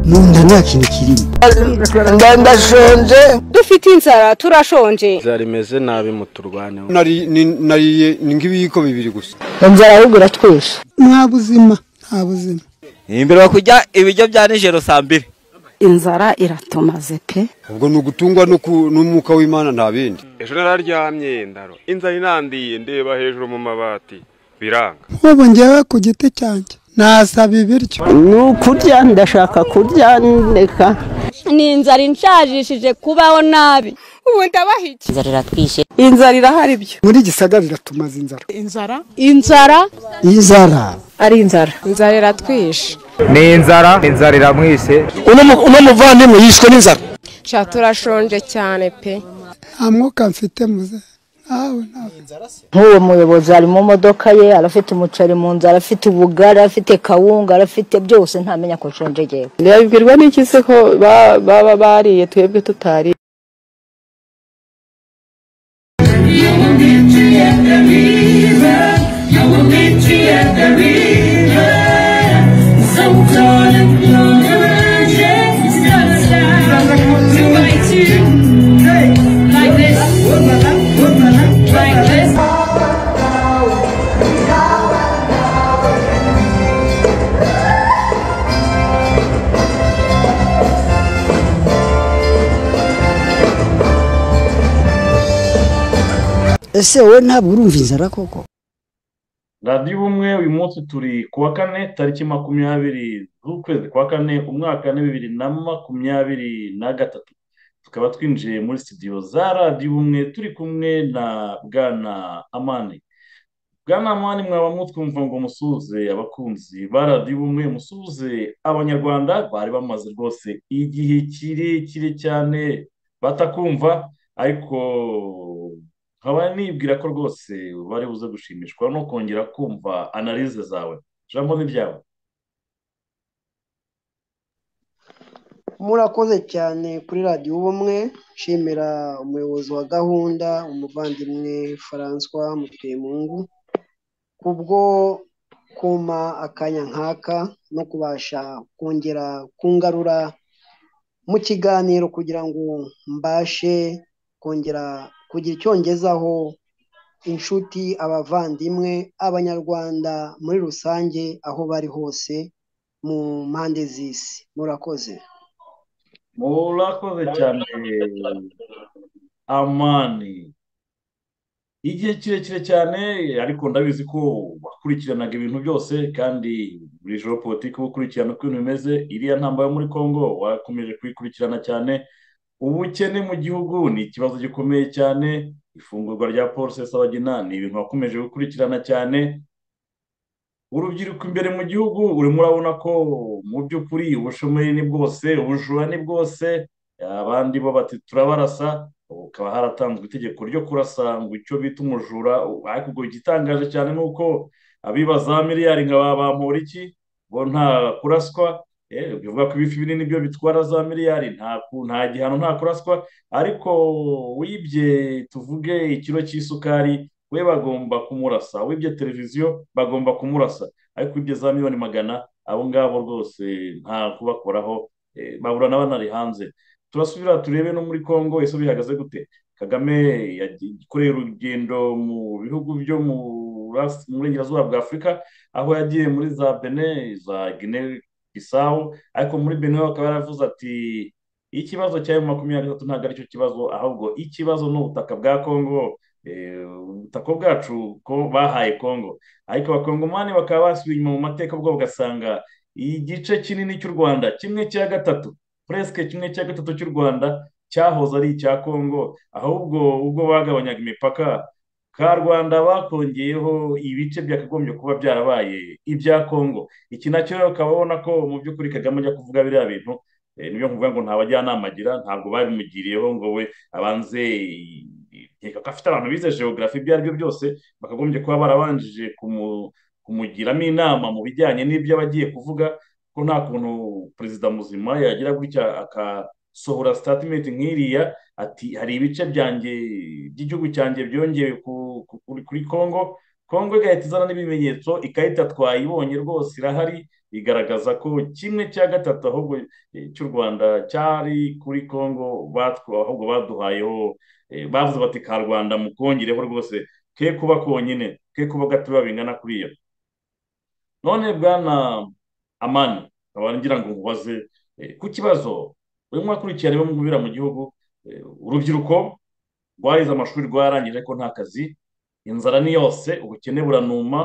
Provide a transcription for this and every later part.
numva nta kintu kirimo ndashonje dufite inzara turashonje inzara imeze nabi muturwaneho nariye nk'ibiyiko bibiri gusa inzara ahubwo iratwishe nta buzima nta buzima imbere kujya ibiryo bya nijoro saa mbiri inzara iratumaze pe ubwo ni ugutungwa n'umwuka w'imana nta bindi ejo nararyamye ndaro inzara inandiye ndeba hejuru mu mabati biranga nk'ubu ngewe ku giti cyanjye nasaba ibiryo ni ukurya ndashaka kurya ndeka ni inzara inshajishije kubaho nabi ubu ndabaha iki inzara iratwishe inzara irahari ibyo muri gisagara iratumaza inzara inzara inzara inzara ari inzara inzara iratwishe ni inzara inzara iramwishe uno muvandimwe yishwe n'inzara sha turashonje cyane pe nta mwuka mfite muze ntawe ntawe nk'uwo muyobozi ari mu modoka ye arafite umuceri mu nzara afite ubugari afite kawunga arafite byose ntamenya ko nshonje yewe ntibabibwirwa n'iki se ko baba bariye twebwe tutari ese wowe ntabwo urumva inzara koko radiyo ubumwe uyu munsi turi ku wa kane tariki makumyabiri z'ukwezi kwa kane umwaka wa bibiri na makumyabiri na gatatu tukaba twinjiye muri sitidiyo za radiyo ubumwe turi kumwe na bwana amani bwana amani mwaba mutwumva ngo musuhuze abakunzi ba radiyo ubumwe musuhuze abanyarwanda bari bamaze rwose igihe kirekire cyane batakumva ariko nkaba nibwira ko rwose bari buze gushimishwa no kongera kumva analize zawe jambo n'ibyawe murakoze cyane kuri radiyo ubumwe nshimira umuyobozi wa gahunda umuvandimwe François mutemungu kubwo kuma akanya nk'aka no kubasha kongera kungarura mu kiganiro kugira ngo mbashe kongera kugira icyongezaho inshuti abavandimwe abanyarwanda muri rusange aho bari hose mu mpande z'isi murakoze murakoze cyane amani igihe kirekire cyane ariko ndabizi ko wakurikiranaga ibintu byose kandi buri joro politiki uba ukurikirana uko ibintu bimeze iriya ntambara yo muri congo wakomeje kuyikurikirana cyane ubukene mu gihugu ni ikibazo gikomeye cyane ifungurwa rya polisi y'abagina ni ibintu wakomeje gukurikirana cyane urubyiruko imbere mu gihugu urimo urabona ko mu by'ukuri ubushomeri ni bwose ubujura ni bwose abandi bo bati turabarasa ukaba haratanzwe itegeko ryo kurasa ngo icyo bita umujura ariko ubwo igitangaje cyane ni uko abiba za miliyari nka bambura iki bo nta kuraswa bivuga ko ibifi binini byo bitwara za miliyari nta gihano nta kuraswa ariko wibye tuvuge ikiro cy'isukari we bagomba kumurasa wibye televiziyo bagomba kumurasa ariko wibye za miliyoni magana abo ngabo rwose nta kubakoraho baburana banari hanze turasubira turebe no muri congo ese bihagaze gute kagame yakoreye urugendo mu bihugu byo mu burengerazuba bwa afurika aho yagiye muri za bene za gine bisawu ariko muri bene akaba yaravuze ati ikibazo cya emu makumyabiri na gatatu ntabwo aricyo kibazo ahubwo ikibazo ni ubutaka bwa kongo eh, ubutaka bwacu ko bahaye kongo ariko abakongomani bakaba basubiye inyuma mu mateka ubwo bagasanga igice kinini cy'u rwanda kimwe cya gatatu puresike kimwe cya gatatu cy'u rwanda cyahoze ari icya kongo ahubwo ubwo bagabanyaga imipaka ka rwanda bakongeyeho ibice byakagombye kuba byarabaye ibya kongo iki nacyo rero ukaba ubona ko mu by'ukuri kagame ajya kuvuga biriya bintu Eh, niyo nkuvuga ngo nta bajyanama agira ntabwo babimugiriyeho ngo we abanze nkeka ko afite abantu bize geogarafi ibyo ari byo byose bakagombye kuba barabanjije kumu- kumugiramo inama mu bijyanye n'ibyo aba agiye kuvuga ko nta kuntu perezida muzima yagira gutya agasohora sitatimenti nk'iriya ati hari ibice byanjye by'igihugu cyanjye byongewe ku- ku- kuri kuri kongo kongo igahita izana n'ibimenyetso ikarita twayibonye rwose irahari igaragaza ko kimwe cya gatatu ahubwo eh, cy'u Rwanda cyari kuri Kongo batwa ahubwo baduhayeho eh, bavuze bati ka Rwanda mukongereho rwose ke kuba konyine ke kuba gatoya bingana kuriya none bwana amani nkaba ngira ngo nkubaze eh, ku kibazo uyu mwakurikiye rero mubira mu gihugu eh, urubyiruko rwarize amashuri rwarangije ariko nta kazi inzara ni yose ubukene buranuma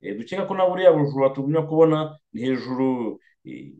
eh, dukeka ko na buriya bujura tugumya kubona ni hejuru eh,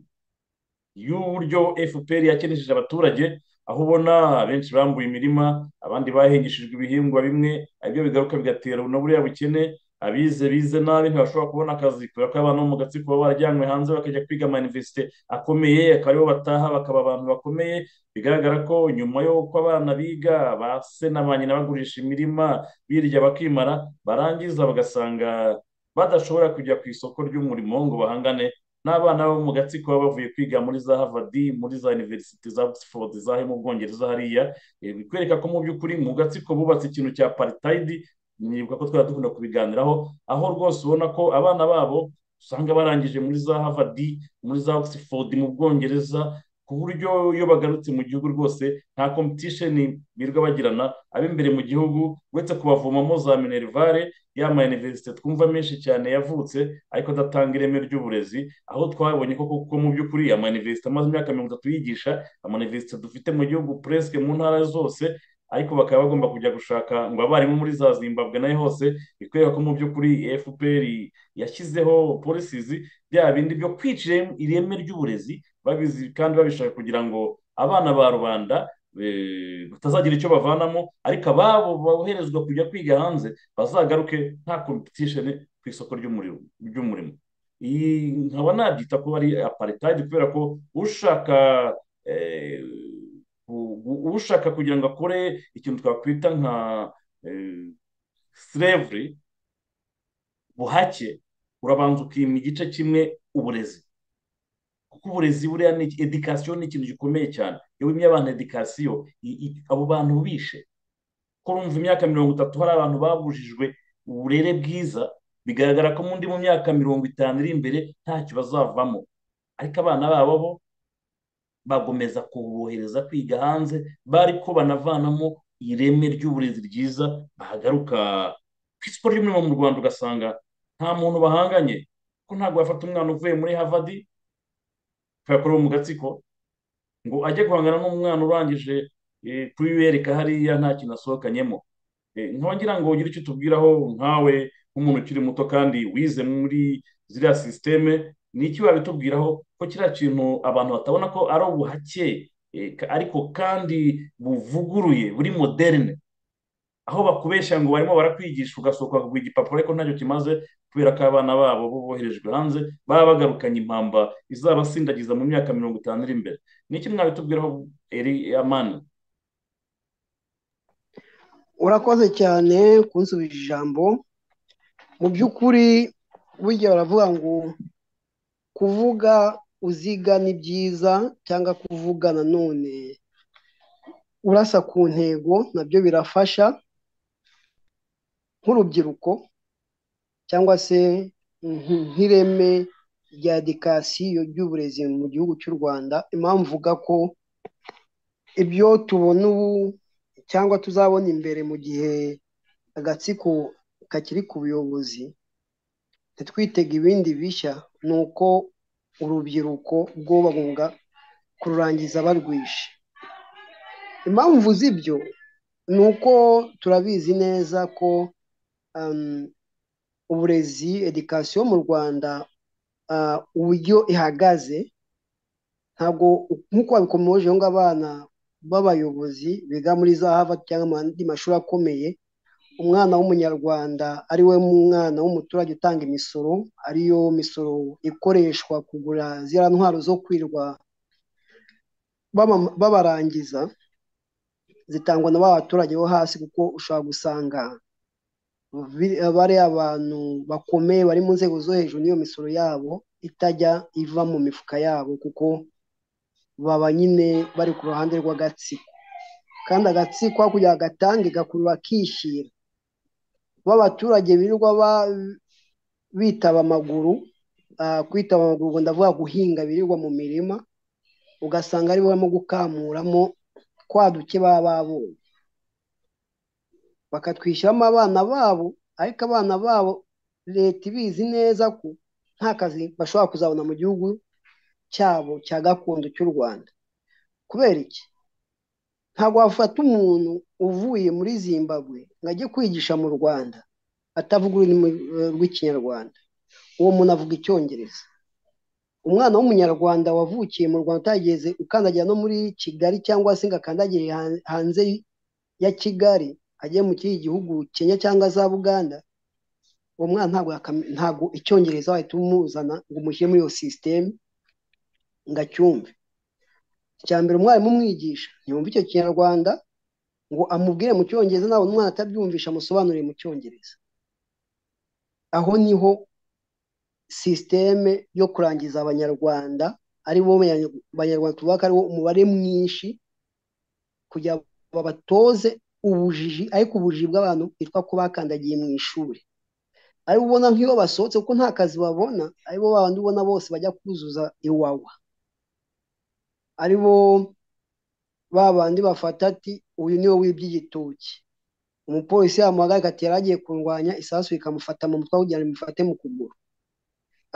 y'uburyo fpr yakenejeje abaturage aho ubona benshi bambuye imirima abandi bahengeshejwe ibihingwa bimwe ibyo bigaruka bigatera na buriya bukene abize bize nabi ntibashobora kubona akazi kubera ko abantu bo mu gatsiko baba barajyanywe hanze bakajya kwiga amayunivesite akomeye akaba aribo bataha bakaba abantu bakomeye bigaragara ko nyuma y'uko abana biga ba se na ba nyina bagurisha imirima birya bakimara barangiza bagasanga badashobora kujya ku isoko ry'umurimo ngo bahangane n'abana bo mu gatsiko baba bavuye kwiga muri za harvard muri za university za oxford zahe mu bwongereza hariya Eh, bikwereka ko mu by'ukuri mu gatsiko bubatse ikintu cya apartheid nibuka ko twari dukunda kubiganiraho aho rwose ubona ko abana babo usanga barangije muri za harvard muri za oxford mu bwongereza ku buryo iyo bagarutse mu gihugu rwose nta competition birirwa bagirana ab'imbere mu gihugu uretse kubavomamo za minerivare ya ma universite twumva menshi cyane yavutse ariko adatanga ireme ry'uburezi aho twabonye ko kuko mu by'ukuri amayuniverisite amaze imyaka mirongo itatu yigisha amayuniverisite dufite mu gihugu puresike mu ntara zose ariko bakaba bagomba kujya gushaka ngo abarimu muri za zimbabwe nayo hose bikwereka ko mu by'ukuri fpr yashyizeho policies bya bindi byo kwicira ireme ry'uburezi babizi kandi babishaka kugira ngo abana ba rubanda eh, batazagira icyo bavanamo ariko ababo boherezwa kujya kwiga hanze bazagaruke nta competition ku isoko ry'umurimo ry'umurimo iyi nkaba nabyita kuba ari aparitayidi kubera ko ushaka eh, u- u- ushaka kugira ngo akore ikintu twakwita nka slavery buhake urabanza ukima igice kimwe uburezi kuko uburezi buriya ni edikasiyo ni ikintu gikomeye cyane iyo wimye abantu edikasiyo i- i- abo bantu bishe ko urumva imyaka mirongo itatu hari abantu babujijwe uburere bwiza bigaragara ko mundi mu myaka mirongo itanu iri imbere ntacyo bazavamo ariko abana babo bo bagomeza kubohereza kwiga hanze bari ko banavanamo ireme ry'uburezi ryiza bahagaruka ku isoko ry'umurimo mu rwanda ugasanga nta muntu bahanganye ko ntabwo bafata umwana uvuye muri havadi ukayakorera mu gatsiko ngo ajye guhangana n'umwana urangije eh, kuyereka hariya nta kintu asohokanyemo Eh, ngira ngo ugire icyo utubwiraho nkawe nk'umuntu ukiri muto kandi wize muri ziriya sisiteme ni iki wabitubwiraho ko kiriya kintu abantu batabona ko ari ubuhake eh, ka- ariko kandi buvuguruye buri moderne aho bakubeshya ngo barimo barakwigisha ugasohoka bakaguha igipapuro ariko ntacyo kimaze kubera ko abana babo bo boherejwe hanze baba bagarukanye impamba izabasindagiza mu myaka mirongo itanu iri imbere ni iki mwabitubwiraho eri amani urakoze cyane kunsubije ijambo mu by'ukuri burya baravuga ngo kuvuga uziga ni byiza cyangwa kuvuga nanone urasa ku ntego nabyo birafasha nk'urubyiruko cyangwa se nk- nk'ireme rya edikasiyo ry'uburezi mu gihugu cy'u rwanda impamvu mvuga ko ibyo tubona ubu cyangwa tuzabona imbere mu gihe agatsiko kakiri ku buyobozi ntitwitege ibindi bishya ni uko urubyiruko rwo bagomba kururangiza barwishe impamvu z'ibyo ni uko turabizi neza ko um, uburezi edikasiyo mu rwanda ah, uburyo ihagaze ntabwo nk'uko babikomeje ngo abana b'abayobozi biga muri za Harvard cyangwa andi mashuri akomeye umwana w'umunyarwanda ari we mwana w'umuturage utanga imisoro ariyo misoro ikoreshwa kugura ziriya ntwaro zo kwirwa baba- babarangiza zitangwa na ba baturage bo hasi kuko ushobora gusanga bi- bariya abantu bakomeye bari mu nzego zo hejuru n'iyo misoro yabo itajya iva mu mifuka yabo kuko baba nyine bari ku ruhande rw'agatsiko kandi agatsiko aho kugira ngo gatange gakurura akishyira ba baturage birirwa ba- bitaba amaguru ah, kwitaba amaguru ubwo ndavuga guhinga birirwa mu mirima ugasanga aribo barimo gukamuramo twa duke baba babonye bakatwishyiramo abana babo ariko abana babo leta ibizi neza ko nta kazi bashobora kuzabona mu gihugu cyabo cya gakondo cy'u rwanda kubera iki ntabwo wafata umuntu uvuye muri zimbabwe ngo ajye kwigisha mu rwanda atavuga ururimi eh, rw'ikinyarwanda uwo muntu avuga icyongereza umwana w'umunyarwanda wavukiye mu rwanda utageze ukandagira no muri kigali cyangwa se ngo akandagire han- hanze ya kigali ajye mu kindi gihugu kenya cyangwa za buganda uwo mwana ntabwo yakame- ntabwo icyongereza wahita umuzana ngo umushyire muri iyo sisiteme ngo acyumve icya mbere umwarimu umwigisha ntiyumva icyo kinyarwanda ngo amubwire mu cyongereza nawe umwana atabyumvisha amusobanurire mu cyongereza aho niho sisiteme yo kurangiza abanyarwanda ari bo banyarwanda tubaka ari wo umubare mwinshi kugira ngo batoze ubujiji ariko ubujiji bw'abantu bwitwa ko bakandagiye mu ishuri aribo ubona nk'iyo basohotse kuko nta kazi babona aribo babandi ubona bose bajya kuzuza iwawa aribo ba bandi bafata ati uyu niwe wibye igitoki umupolisi yamuhagarika ati yari agiye kurwanya isasu rikamufata mu mutwe kugira ngo rimufate mu kuguru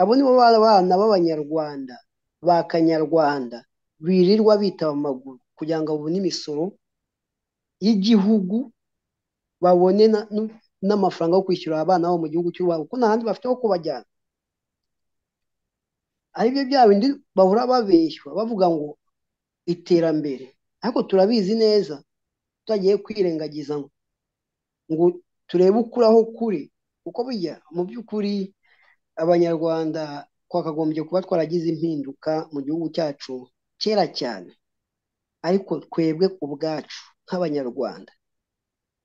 abo nibo ba- bana b'abanyarwanda ba kanyarwanda birirwa bitaba amaguru kugira ngo babone imisoro y'igihugu babone na- nu- n'amafaranga yo kwishyurira abana babo mu gihugu cy'u Rwanda kuko nta handi bafite ho kubajyana ari byo bya bindi bahora babeshywa bavuga ngo iterambere ariko turabizi neza tutagiye kwirengagiza ngo ngo turebe ukuri aho kuri kuko bijya mu by'ukuri abanyarwanda twakagombye kuba twaragize impinduka mu gihugu cyacu kera cyane ariko twebwe ubwacu nk'abanyarwanda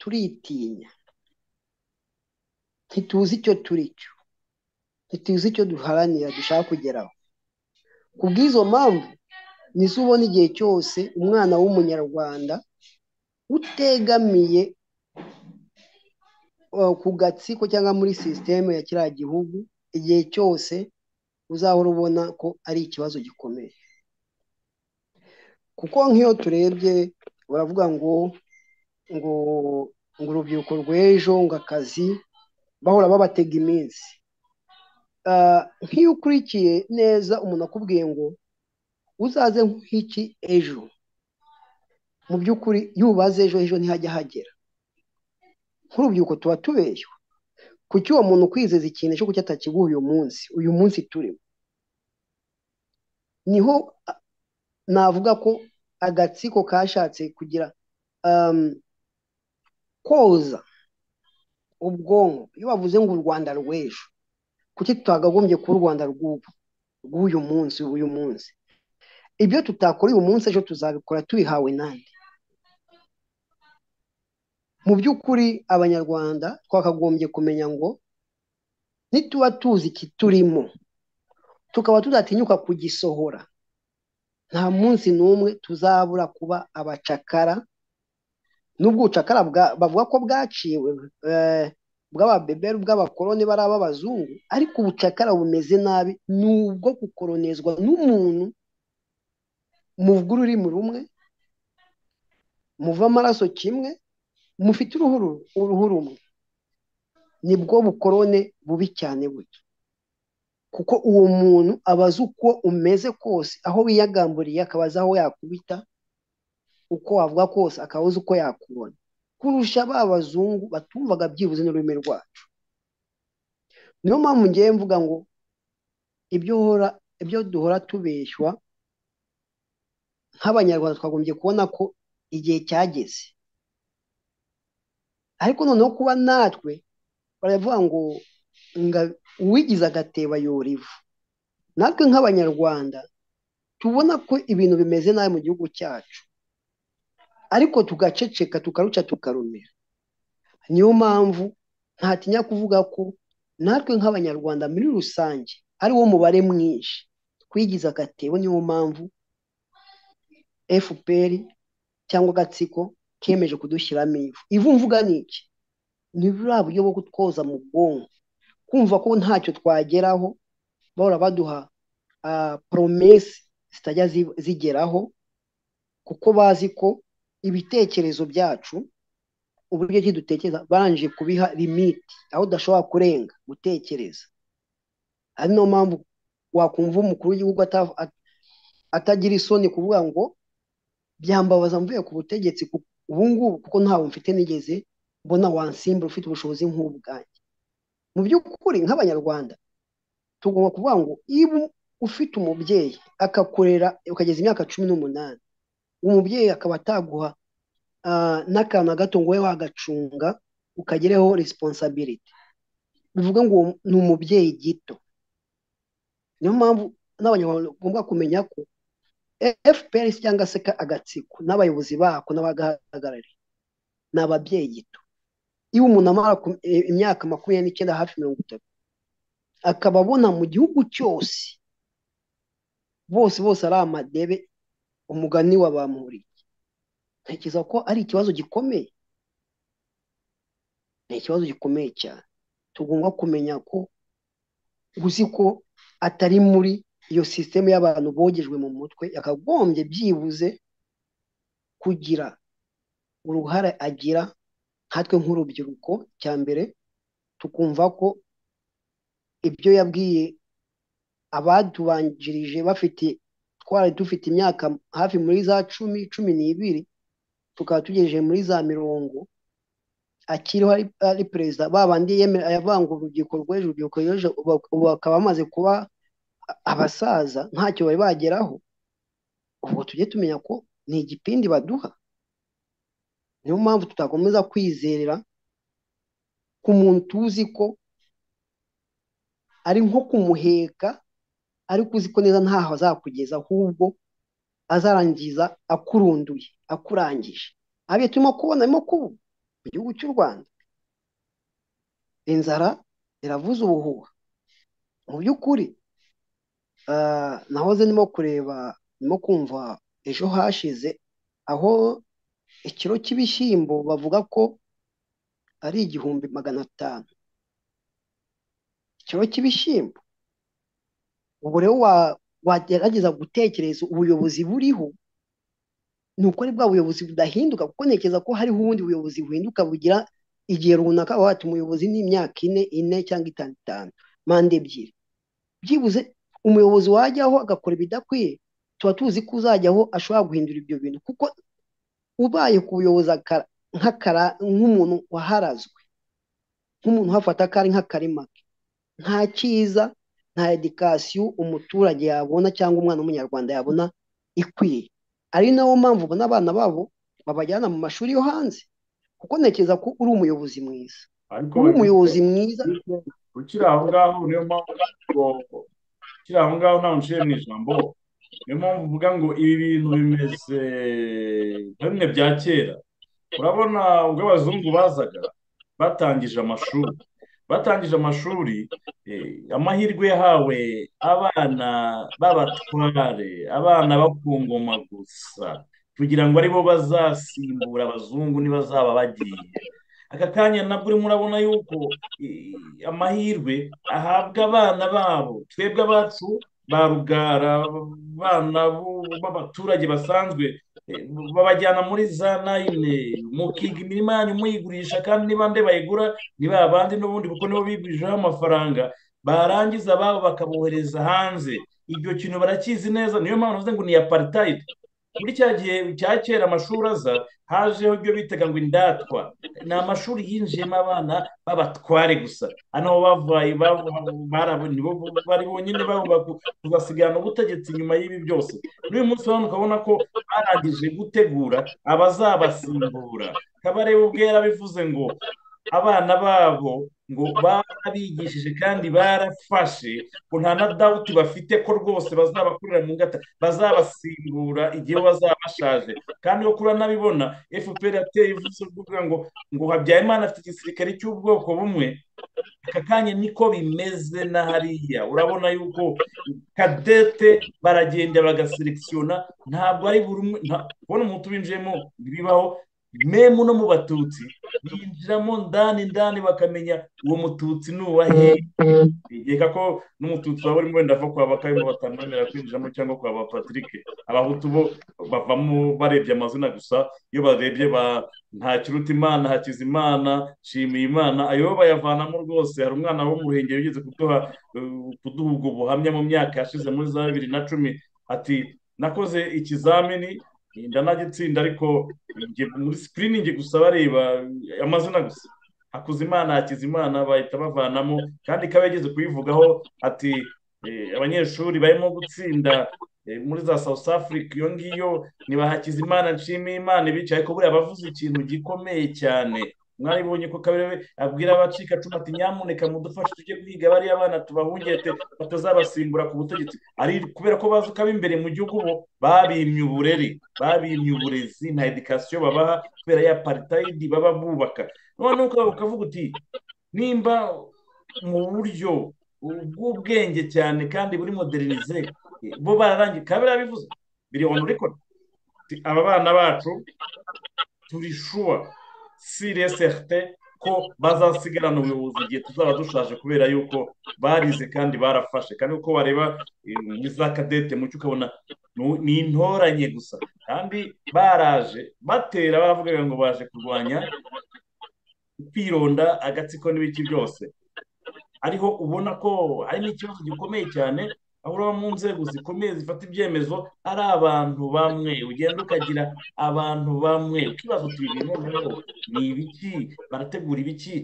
turitinya ntituzi icyo turi cyo ntituzi icyo duharanira dushaka kugeraho ku bw'izo mpamvu nizo ubona igihe cyose umwana w'umunyarwanda utegamiye uh, ku gatsiko cyangwa muri sisiteme ya kiriya gihugu igihe cyose uzahora ubona ko ari ikibazo gikomeye kuko nk'iyo turebye baravuga ngo ngo ngo urubyiruko rw'ejo ngo akazi bahora babatega iminsi Ah, nk'iyo ukurikiye neza umuntu akubwiye ngo uzaze nk'iki ejo mu by'ukuri iyo ubaze ejo ejo ntihajya hagera nk'urubyiruko tuba tubeshya kuki uwo muntu kwizeza ikintu cyo kuki atakiguha uyu munsi uyu munsi turimo niho ah, navuga ko agatsiko kashatse kugira um, koza ubwonko iyo bavuze ngo u rwanda rw'ejo kuki tutakagombye kuba u rwanda rw'ubu rw'uyu munsi uyu munsi ibyo tutakora uyu munsi ejo tuzabikora tubihawe nande mu by'ukuri abanyarwanda twakagombye kumenya ngo nituba tuzi iki turimo tukaba tudatinyuka kugisohora nta munsi n'umwe tuzabura kuba abacakara n'ubwo ubucakara bwa- bavuga ko bwaciwe eh, bw'ababeberi bw'abakoloni bari ab'abazungu ariko ubucakara bumeze nabi ni ubwo gukoronezwa n'umuntu muvuga ururimi rumwe muva amaraso kimwe mufite uruhu ru- uruhu rumwe nibwo bukorone bubi cyane burya kuko uwo muntu aba azi uko umeze kose aho wiyagamburiye akaba azi aho yakubita uko wavuga kose akaba azi uko yakubona kurusha ba bazungu batumvaga byibuze n'ururimi rwacu niyo mpamvu ngewe mvuga ngo ibyo uhora ibyo duhora tubeshywa nk'abanyarwanda twagombye kubona ko igihe cyageze ariko noneho kuba natwe baravuga ngo nga uwigize agateba yora ivu natwe nk'abanyarwanda tubona ko ibintu bimeze nabi mu gihugu cyacu ariko tugaceceka tukaruca tukarumira niyo mpamvu ntatinya kuvuga ko natwe nk'abanyarwanda muri rusange ari wo mubare mwinshi twigize agatebo niyo mpamvu fpr cyangwa agatsiko kemeje kudushyiramo ivu ivu mvuga ni iki ni buriya buryo bwo kutwoza mu bwonko kumva ko ntacyo twageraho bahora baduha poromesi zitajya zigeraho kuko bazi ko ibitekerezo byacu uburyo ki dutekereza barangije kubiha limiti aho udashobora kurenga gutekereza ari niyo mpamvu wakumva umukuru w'igihugu atagira isoni kuvuga ngo byambabaza mvuye ku butegetsi ubu ngubu kuko ntawe mfite nigeze mbona wansimbura ufite ubushobozi nk'ubwanjye mu by'ukuri nk'abanyarwanda tugomba kuvuga ngo iyo ufite umubyeyi akakurera ukageza imyaka cumi n'umunani umubyeyi akaba ataguha n'akantu gato ngo wowe wagacunga ukagereho resiponsabiriti bivuga ngo ni umubyeyi gito niyo mpamvu n'abanyarwanda bagomba kumenya ko fpr cyangwa se agatsiko n'abayobozi bako n'abagahagarariye ni ababyeyi gito iyo umuntu amara imyaka makumyabiri n'icyenda hafi mirongo itatu akaba abona mu gihugu cyose bose bose ari amadebe umugani wabamuriye ntekereza ko ari ikibazo gikomeye ni ikibazo gikomeye cyane tugomba kumenya ko uzi ko atari muri iyo sisiteme y'abantu bogejwe mu mutwe yakagombye byibuze kugira uruhare agira nkatwe nk'urubyiruko cya mbere tukumva ko ibyo yabwiye abatubanjirije bafite twari dufite imyaka hafi muri za cumi cumi n'ibiri tukaba tugejeje muri za mirongo akiriho ari perezida babandi yemera ngo urubyiruko rw'ejo urubyiruko rw'ejo ubu bakaba bamaze kuba abasaza ntacyo bari bageraho ubwo tujye tumenya ko ni igipindi baduha niyo mpamvu tutakomeza kwizerera ku muntu tuzi ko ari nko kumuheka ariko uzi ko neza ntaho azakugeza ahubwo azarangiza akurunduye akurangije abiye turimo kubona arimo kubu mu gihugu cy'u rwanda inzara iravuza ubuhuha mu by'ukuri nahoze ndimo kureba ndimo kumva ejo hashize aho ikiro cy'ibishyimbo bavuga ko ari igihumbi magana atanu ikiro cy'ibishyimbo ubu rero wagerageza gutekereza ubuyobozi buriho ni ukuri bwa buyobozi budahinduka kuko ntekereza ko hariho ubundi buyobozi buhinduka bugira igihe runaka wata umuyobozi n'imyaka ine ine cyangwa itanu itanu mande ebyiri byibuze umuyobozi wajyaho agakora ibidakwiye tuba tuzi ko uzajyaho ashobora guhindura ibyo bintu kuko ubaye ku buyobozi nk'umuntu waharazwe nk'umuntu uhafata akari nk'akarima ke nta cyiza nta edikasiyo umuturage yabona cyangwa umwana w'umunyarwanda yabona ikwiye ari nawo mpamvu ubona abana babo babajyana mu mashuri yo hanze kuko ntekereza ko uri umuyobozi mwiza uri umuyobozi mwiza ukiri aho ngaho niyo mpamvu ukiri aho ngaho ntawe uciye mu ijambo niyo mpamvu uvuga ngo ibi bintu bimeze nka bimwe bya kera urabona ubwo abazungu bazaga batangije amashuri batangije amashuri amahirwe yahawe abana b'abatware abana bakungoma gusa kugira ngo aribo bazasimbura abazungu ntibazaba bagiye aka kanya nabwo urimo urabona yuko amahirwe ahabwa abana babo twebwe abacu ba rugara abana b'abaturage basanzwe babajyana muri za nayine mukiga imirima yanyu muyigurisha kandi niba nde bayigura ni ba bandi n'ubundi kuko nibo bigurijeho amafaranga barangiza ababo bakabohereza hanze ibyo kintu barakizi neza niyo mpamvu navuze ngo ni aparitayidi muri cya gihe cya kera amashuri aza hajeho ibyo bitaga ngo indatwa ni amashuri yinjiyemo abana b'abatware gusa hano bavuye bari bonyine bagomba kubasigana ubutegetsi nyuma y'ibi byose n'uyu munsi urabona ukabona ko barangije gutegura abazabasimbura kabarebe ubwo yarabivuze ngo abana babo ngo barabigishije kandi barafashe ngo nta na dawuti bafite ko rwose bazabakurira mu ngata bazabasimbura igihe bazaba bashaje kandi uko uranabibona fpr yateye ivuze kuvuga ngo ngo habyarimana afite igisirikare cy'ubwoko bumwe aka kanya niko bimeze na hariya urabona yuko kadete baragenda bagaselekisiyona ntabwo ari buri umwe nta- kubona umuntu ubinjiyemo bibaho memu no mu batutsi binjiramo ndani ndani bakamenya uwo mututsi ni uwahe bigeka ko n'umututsi waba urimo wenda ava kwa bakayumba batamwemerera kwinjiramo cyangwa kwa ba patrick abahutu bo bavamo barebye amazina gusa iyo barebye ba nta kiruta imana hakiza imana shimiye imana ayo bayavanamo rwose hari umwana wo mu ruhengeri ugeze kuduha eh, kuduha ubwo buhamya mu myaka yashize muri za bibiri na cumi ati nakoze ikizamini ndanagitsinda ariko njye muri sikiriningi gusa bareba amazina gusa hakuzimana hakizimana bahita bavanamo kandi ikaba yageze kuyivugaho ati eh, abanyeshuri barimo gutsinda eh, muri za south africa iyo ngiyo niba hakizimana nshimiye imana ibica ariko buriya bavuze ikintu gikomeye cyane mwaribonye ko kabere abwira abacikacumu ati nyamuneka mudufashe tujye kwiga bariya bana tubahungete batazabasimbura ku butegetsi ari kubera ko bazi ko ab'imbere mu gihugu bo babimye uburere babimye uburezi na edikasiyo babaha kubera ya paritayidi baba bubaka noneho ukaba ukavuga uti nimba mu buryo bw'ubwenge cyane kandi buri moderinize bo bararangiye kabere yabivuze biri onu rekodi aba bana bacu turi shuwa sireserte ko bazasigarana ubuyobozi igihe tuzaba dushaje kubera yuko barize kandi barafashe kandi uko wareba eh, muri za kadete mucyo ukabona nu- ni intoranye gusa kandi baraje batera baravugaga ngo baje kurwanya kwironda agatsiko n'ibiki byose ariho ubona ko hari n'ikibazo gikomeye cyane aho uraba mu nzego zikomeye zifata ibyemezo ari abantu bamwe ugenda ukagira abantu bamwe ukibaza uti ibi bintu noneho ni ibiki barategura ibiki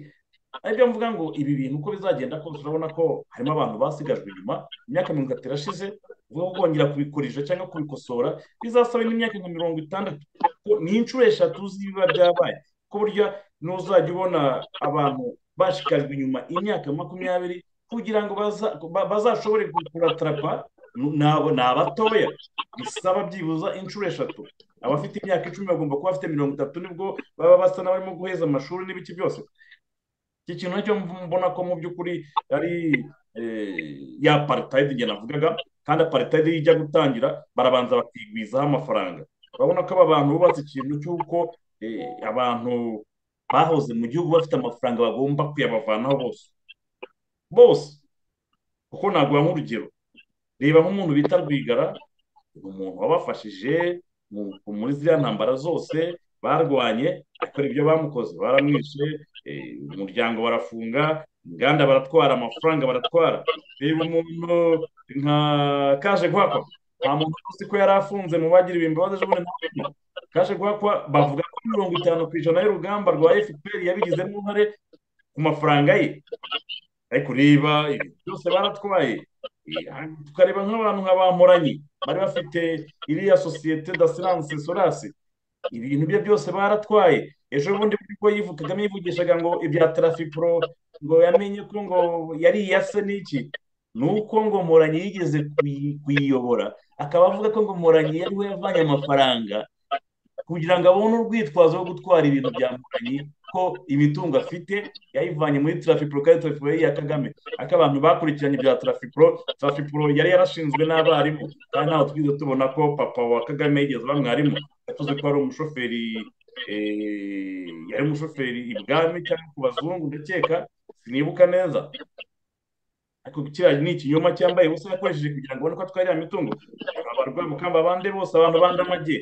aribyo mvuga ngo ibi bintu uko bizagenda kose urabona ko harimo abantu basigajwe inyuma imyaka mirongo itatu irashize ubwo kongera kubikorija cyangwa kubikosora bizasaba indi myaka nka mirongo itandatu Ko- ni inshuro eshatu z'ibiba byabaye ku buryo n'uzajya ubona abantu bashikajwe inyuma imyaka makumyabiri kugira ngo baza- ba- bazashobore ku- kuratarapa nu- ni abo- ni abatoya bisaba byibuza inshuro eshatu abafite imyaka icumi bagomba kuba bafite mirongo itatu nibwo baba basa n'abarimo guheza amashuri n'ibiki byose iki kintu nacyo mbona ko mu by'ukuri ari eh, ya apartheid igihe navugaga kandi apartheid iyo ijya gutangira barabanza bakigwizaho amafaranga urabona ko aba bantu bubatse ikintu cy'uko eh, abantu bahoze mu gihugu bafite amafaranga bagomba kuyabavanaho bose bose kuko naguha nk'urugero reba nk'umuntu bita rwigara ni umuntu wabafashije mu- muri ziriya ntambara zose barwanye akora ibyo bamukoze baramwishe eh, umuryango barafunga inganda baratwara amafaranga baratwara reba umuntu nka kaje guhakwa nta muntu uzi ko yari afunze mu bagira ibimbabazi ejo bundi nta n'umwe. kaje guhakwa bavuga ko mirongo itanu ku ijana y'urugamba rwa fpr yabigizemo uruhare ku mafaranga ye ariko reba ibintu byose baratwaye Eh, tukareba nk'abantu nka bamuranye bari bafite iriya sosiyete d'assurance sorasi ibintu bye byose baratwaye ejo bundi bwo yivugagamo yivugishaga ngo ibya tarafipuro ngo yamenye ko ngo yari iyase n'iki ni uko ngo mporanyi yigeze kuyi- kuyiyobora akaba avuga ko ngo mporanyi yari we yavanye amafaranga kugira ngo abone urwitwazo rwo gutwara ibintu bya mporanyi ko imitungo afite yayivanye muri tarafipuro kandi tarafipuro yari iya kagame ariko abantu bakurikiranye ibya tarafipuro tarafipuro yari yarashinzwe n'abarimu kandi ntawe twigeze tubona ko papa wa kagame yigeze aba mwarimu tuzi ko ari umushoferi eh, yari umushoferi ibwami cyangwa ku bazungu ndakeka sinibuka neza ariko kiriya ni ikinyoma cyambaye ubusa yakoresheje kugira ngo abone ko atwara iriya mitungo abarwayi mukamba abandi bose abantu bandi amajye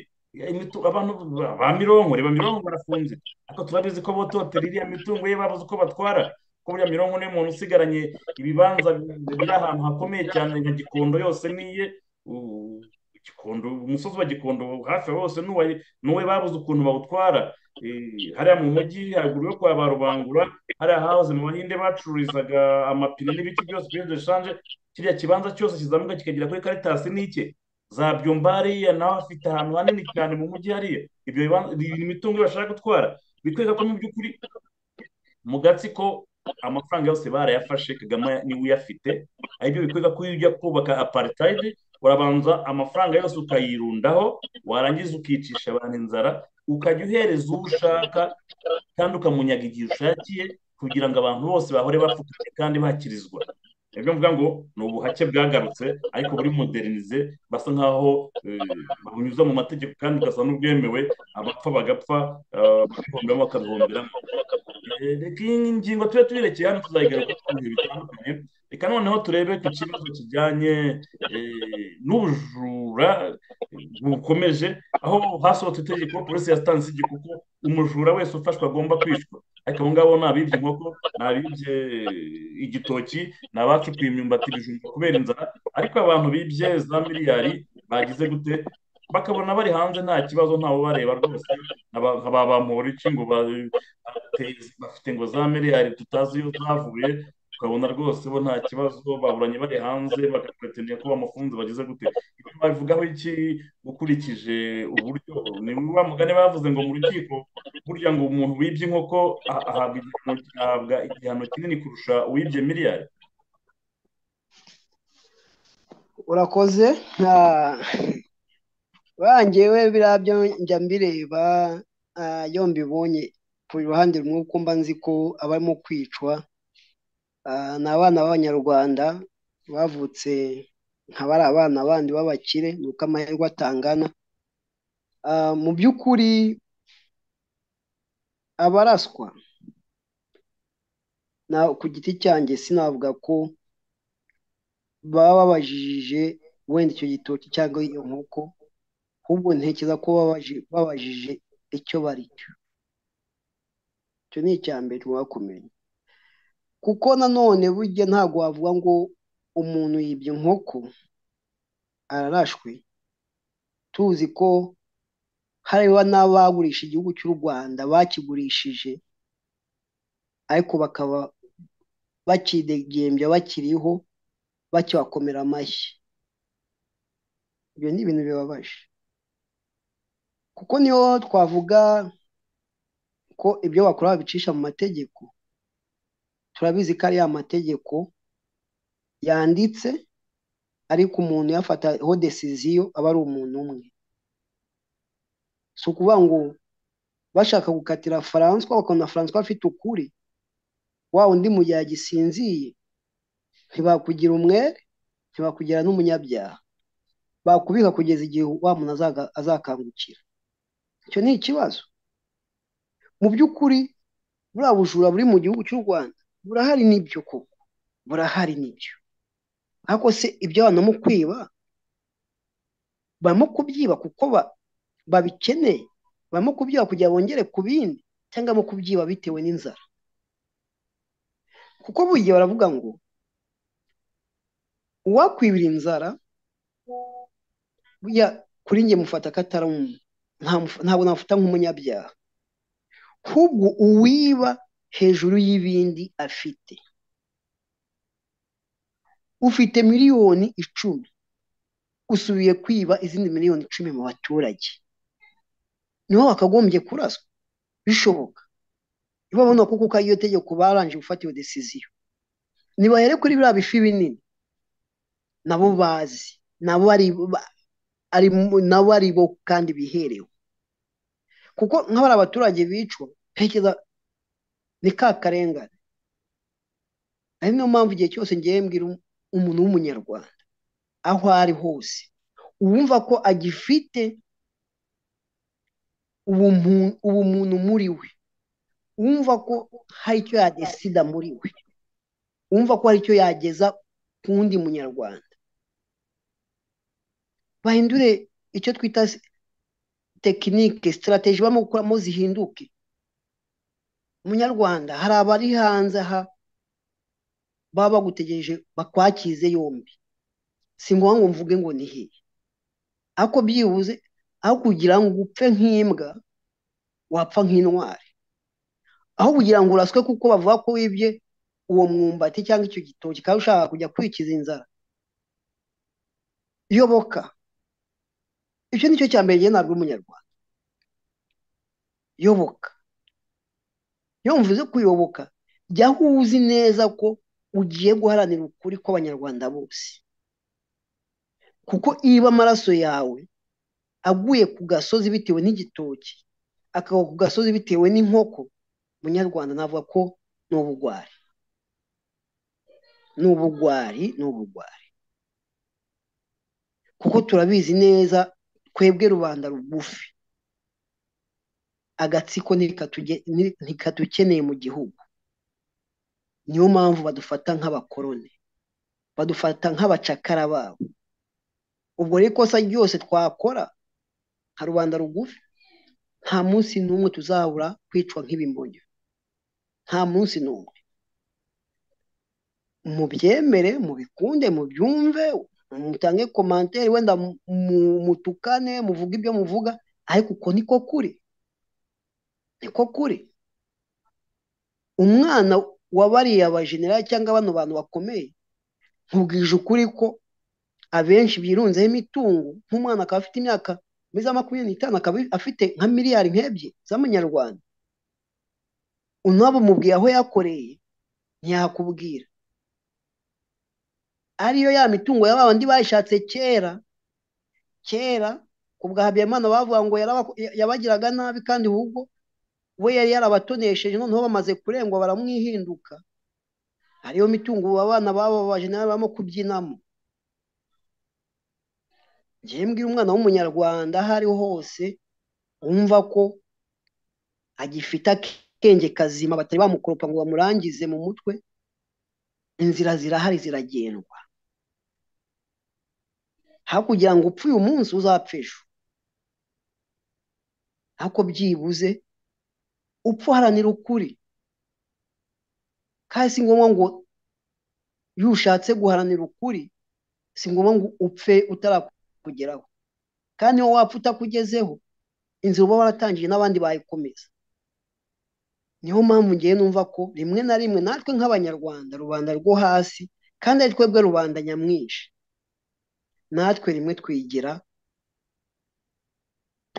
imitu- abantu ba- ba mironko reba mironko barafunze ariko turabizi ko bototera iriya mitungo ye babuze uko batwara ko buriya mironko niyo muntu usigaranye ibibanza biri ahantu hakomeye cyane nka gikondo yose niye u- gikondo umusozi wa gikondo hafi ya bose n'uwa n'uwe babuze ukuntu bawutwara Eh, hariya mu mujyi haruguru yo kwa ba rubangura hariya hahoze mu bahinde bacururizaga amapine n'ibiti byose kuri deshanje kiriya kibanza cyose kizamuka kikagera kuri karitasi n'ike za byumba hariya nawe afite ahantu hanini cyane mu mujyi hariya ibyo bibanza ni imitungo bashaka gutwara bikwereka ko mu by'ukuri mu gatsiko amafaranga yose barayafashe kagame niwe uyafite aribyo bikwereka ko iyo ujya kubaka aparitayidi urabanza amafaranga yose ukayirundaho warangiza ukicisha abantu inzara ukajya uhereza uwo ushaka kandi ukamunyaga igihe ushakiye kugira ngo abantu bose bahore bapfukamye kandi bakirizwa nibyo mvuga ngo ni ubuhake bwagarutse ariko buri modernize basa nkaho eh, babunyuza mu mategeko kandi bugasa n'ubwemewe abapfa bagapfa eh, abahombera bakabihomberamo Eh, reka iyi ngingo tube tuyirekeye hano tuzayigaruka ku bihe bitandukanye reka noneho turebe ku kibazo kijyanye eh, n'ubujura bukomeje aho hasohotse itegeko polisi yatanze itegeko ko umujura wese ufashwe agomba kwishwa ariko abo ngabo ni abibye inkoko ni abibye igitoki ni abacukuye imyumbati ibijumba kubera inzara ariko abantu bibye za miliyari bagize gute bakabona bari hanze nta kibazo ntawe bareba rwose nkaba bamubura iki ngo ba- bateze- bafite ngo za miliyari tutazi iyo zavuye ukabona rwose bo nta kibazo baburanye bari hanze bagapretendiye ko bamufunze bagize gute ibyo babivugaho iki ukurikije uburyo ni wa mugani bavuze ngo mu rukiko burya ngo umuntu wibye inkoko a- ahabwa igihano- ahabwa igihano kinini kurusha uwibye miliyari urakoze Ah, bangewe biriya byo njya mbireba ah, iyo mbibonye ku ruhande rumwe kuko mba nzi ko abarimo kwicwa ah, ni abana b'abanyarwanda bavutse nka bari abana bandi b'abakire ni uko amahirwe atangana Ah, mu by'ukuri abaraswa na ku giti cyanjye sinavuga ko baba babajije wenda icyo gitoki cyangwa iyo nkoko ahubwo ntekereza ko babaji- babajije icyo bari cyo icyo ni icya mbere tugomba kumenya kuko nanone burya ntabwo wavuga ngo umuntu yibye inkoko ararashwe tuzi ko hariho n'abagurisha igihugu cy'u Rwanda bakigurishije ariko bakaba bakidegembya bakiriho bakibakomera amashyi ibyo ni ibintu bibabaje kuko niyo twavuga ko ibyo bakora babicisha mu mategeko turabizi ko ari ya mategeko yanditse ariko umuntu yafataho desiziyo aba ari umuntu umwe si ukuvuga ngo bashaka gukatira Faranswa bakabona Faranswa afite ukuri wa undi mu gihe agisinziye ntibakugira umwere ntibakugira n'umunyabyaha bakubika kugeza igihe wa muntu azaga- azakangukira icyo ni ikibazo mu by'ukuri buriya bujura buri mu gihugu cy'u Rwanda burahari n'ibyo koko burahari n'ibyo ariko se ibyo abantu mu kwiba barimo kubyiba kuko ba- babikeneye barimo kubyiba kugira ngo bongere ku bindi cyangwa barimo kubyiba bitewe n'inzara kuko buriya baravuga ngo uwakwibira inzara burya kuri njye mufata ko atari umu- nta muf- ntabwo namufata nk'umunyabyaha ahubwo uwiba hejuru y'ibindi afite ufite miliyoni icumi usubiye kwiba izindi miliyoni icumi mu baturage niho wakagombye kuraswa bishoboka niba babona ko kuko iyo tegeko barangije gufata iyo desiziyo nibahere kuri biriya bifi binini nabo bazi nabo ari ba- ari mu- nabo ari bo kandi biherewe kuko nk'abari abaturage bicwa ntekereza ni ka karengane ari niyo mpamvu igihe cyose ngiye mbwira um- umuntu w'umunyarwanda aho ari hose uwumva ko agifite ubumu- ubumuntu muri we wumva ko hari icyo yadesida muri we wumva ko hari icyo yageza ku wundi munyarwanda bahindure icyo twita s- tekinike sitarateji barimo gukuramo zihinduke munyarwanda hari abari hanze aha baba bagutegereje bakwakize yombi si ngombwa ngo mvuge ngo ni hehe ariko byibuze aho kugira ngo upfe nk'imbwa wapfa nk'intwari aho kugira ngo uraswe kuko bavuga ko wibye uwo mwumbati cyangwa icyo gitoki kandi ushaka kujya kwikiza inzara yoboka icyo ni cyo cya mbere ntabwo umunyarwanda yoboka iyo mvuze kuyoboka jyaho uzi neza ko ugiye guharanira ukuri kw'abanyarwanda bose kuko iba amaraso yawe aguye ku gasozi bitewe n'igitoki akagwa ku gasozi bitewe n'inkoko munyarwanda navuga ko ni ubugwari ni ubugwari ni ubugwari kuko turabizi neza twebwe rubanda rugufi agatsiko ntikatuge- ni- ntikatukeneye mu gihugu niyo mpamvu badufata nk'abakoroni badufata nk'abacakara babo ubwo rero ikosa ryose twakora nka rubanda rugufi nta munsi n'umwe tuzabura kwicwa nk'ibimbonyo nta munsi n'umwe mubyemere mubikunde mubyumve mutange komantere wenda mu- mu- mutukane muvuge ibyo muvuga ariko uko niko kuri niko kuri umwana wa bariya bajenerali cyangwa bano bantu bakomeye nkubwije ukuri ko abenshi birunzeho imitungo nk'umwana akaba afite imyaka muri za makumyabiri n'itanu akaba afite nka miliyari nk'ebyiri z'amanyarwanda unabo mubwiye aho yakoreye ntiyakubwira ariyo ya mitungo ya babandi bayishatse kera kera ku bwa habiyamana bavuga ngo yarabako- yabagiraga nabi kandi ahubwo we yari yarabatonesheje noneho bamaze kurengwa baramwihinduka ariyo mitungo abana babo bajenerali barimo kubyinamo njyewe mbwira umwana w'umunyarwanda aho ari ho hose wumva ko agifite akenge kazima batari bamukoropa ngo bamurangize mu mutwe inzira zirahari ziragendwa aho kugira ngo upfe uyu munsi uzapfe ejo ariko byibuze upfa uharanira ukuri kandi si ngombwa ngo iyo ushatse guharanira ukuri si ngombwa ngo upfe utarakugeraho kandi niba wapfa utakugezeho inzira uba waratangiye n'abandi bayikomeza niyo mpamvu ngewe numva ko rimwe na rimwe natwe nk'abanyarwanda rubanda rwo hasi kandi ari twebwe rubanda nyamwinshi natwe rimwe twigira